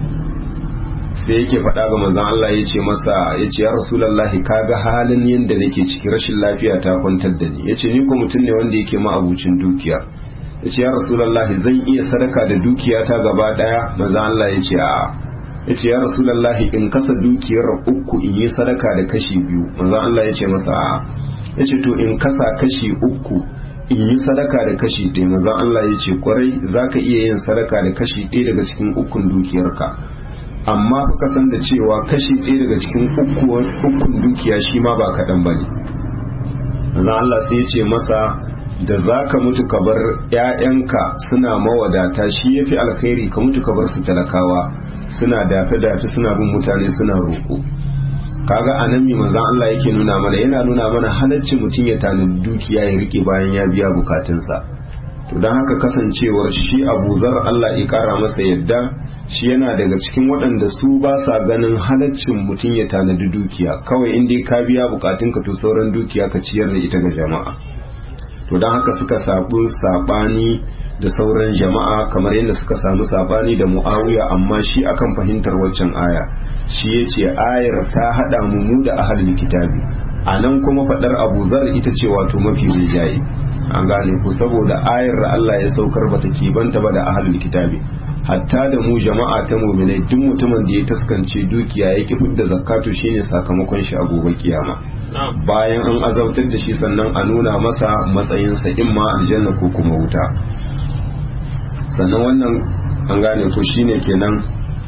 sai yake faɗa ga manzon Allah ya ce masa ya ce ya rasulullahi kaga halin yadda nake ciki rashin lafiya ta kwantar da ni ya ce ni ko mutum ne wanda yake ma abucin dukiya ya ce ya rasulallahi zan iya sadaka da dukiyata gaba daya maza Allah ya ce a'a ya ce ya rasulallahi in kasa dukiyar uku in yi sadaka da kashi biyu maza Allah ya ce masa a'a ya ce to in kasa kashi uku in yi sadaka da kashi ɗaya maza Allah ya ce kwarai za ka iya yin sadaka da kashi ɗaya daga cikin ukun dukiyarka amma fa kasan da cewa kashi ɗaya daga cikin ukun dukiya shi ma ba kaɗan ba ne maza Allah sai ya ce masa da za ka mutu ka bar 'ya'yanka suna mawadata shi ya fi alkhairi ka mutu ka bar su talakawa suna dafe-dafe suna bin mutane suna roƙo kaga a nan mai manzan Allah yake nuna mana yana nuna mana halaccin mutum ya tanadi dukiya ya rike bayan ya biya bukatunsa to don haka kasancewar shi abu zar Allah ya kara masa yadda shi yana daga cikin waɗanda su ba sa ganin halaccin mutum ya tanadi dukiya kawai in dai ka biya bukatunka to sauran dukiya ka ciyar da ita ga jama'a to don haka suka sabu sabani da sauran jama'a kamar yadda suka samu sabani da mu'awiya amma shi akan fahimtar waccan aya shi ya ce ayar ta haɗa mu mu da ahalin kitabi a nan kuma faɗar abu zar ita ce wato mafi rijaye an gane ku saboda ayar da Allah ya saukar bata kibanta ba da ahalin kitabi hatta da mu jama'a ta muminai duk mutumin da ya taskance dukiya ya ki fidda zakatu shine sakamakon shi a gobe kiyama bayan an azautar da shi sannan a nuna masa matsayinsa imma aljanna ko kuma wuta sannan wannan an gane ko shine kenan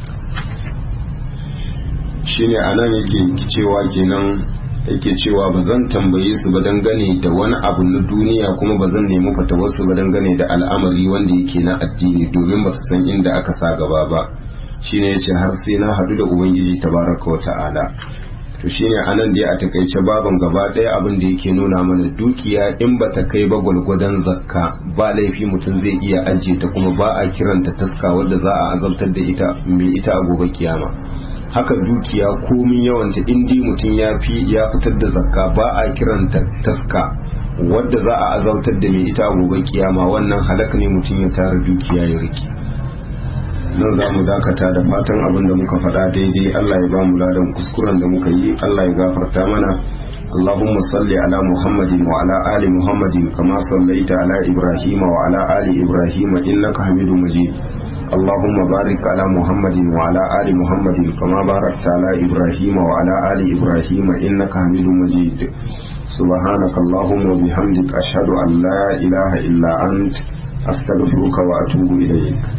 shine anan yake cewa kenan yake cewa ba zan tambaye su ba dangane da wani abu na duniya kuma ba zan nemi fatawarsu ba dangane da al'amari wanda yake na addini domin ba su san inda aka sa gaba ba shine yace har sai na hadu da ubangiji tabaraka wa ta'ala to shine anan dai a takaice baban gaba ɗaya abin da yake nuna mana dukiya in ba ta kai ba gwalgwadon zakka ba laifi mutum zai iya ajiye ta kuma ba a kiranta taska wadda za a azabtar da ita mai ita a gobe kiyama haka dukiya komin yawanta indi mutum ya fi ya fitar da zakka ba a kiranta taska wadda za a azautar da mai ita a gobe kiyama wannan halak ne mutum ya tara dukiya ya riki nan za mu dakata da fatan abin da muka faɗa daidai Allah ya ba mu ladan kuskuren da muka yi Allah ya gafarta mana اللهم صل على محمد وعلى آل محمد كما صليت على إبراهيم وعلى آل إبراهيم إنك حميد مجيد اللهم بارك على محمد وعلى آل محمد كما باركت على إبراهيم وعلى آل إبراهيم إنك حميد مجيد سبحانك اللهم وبحمدك أشهد أن لا إله إلا أنت أستغفرك وأتوب إليك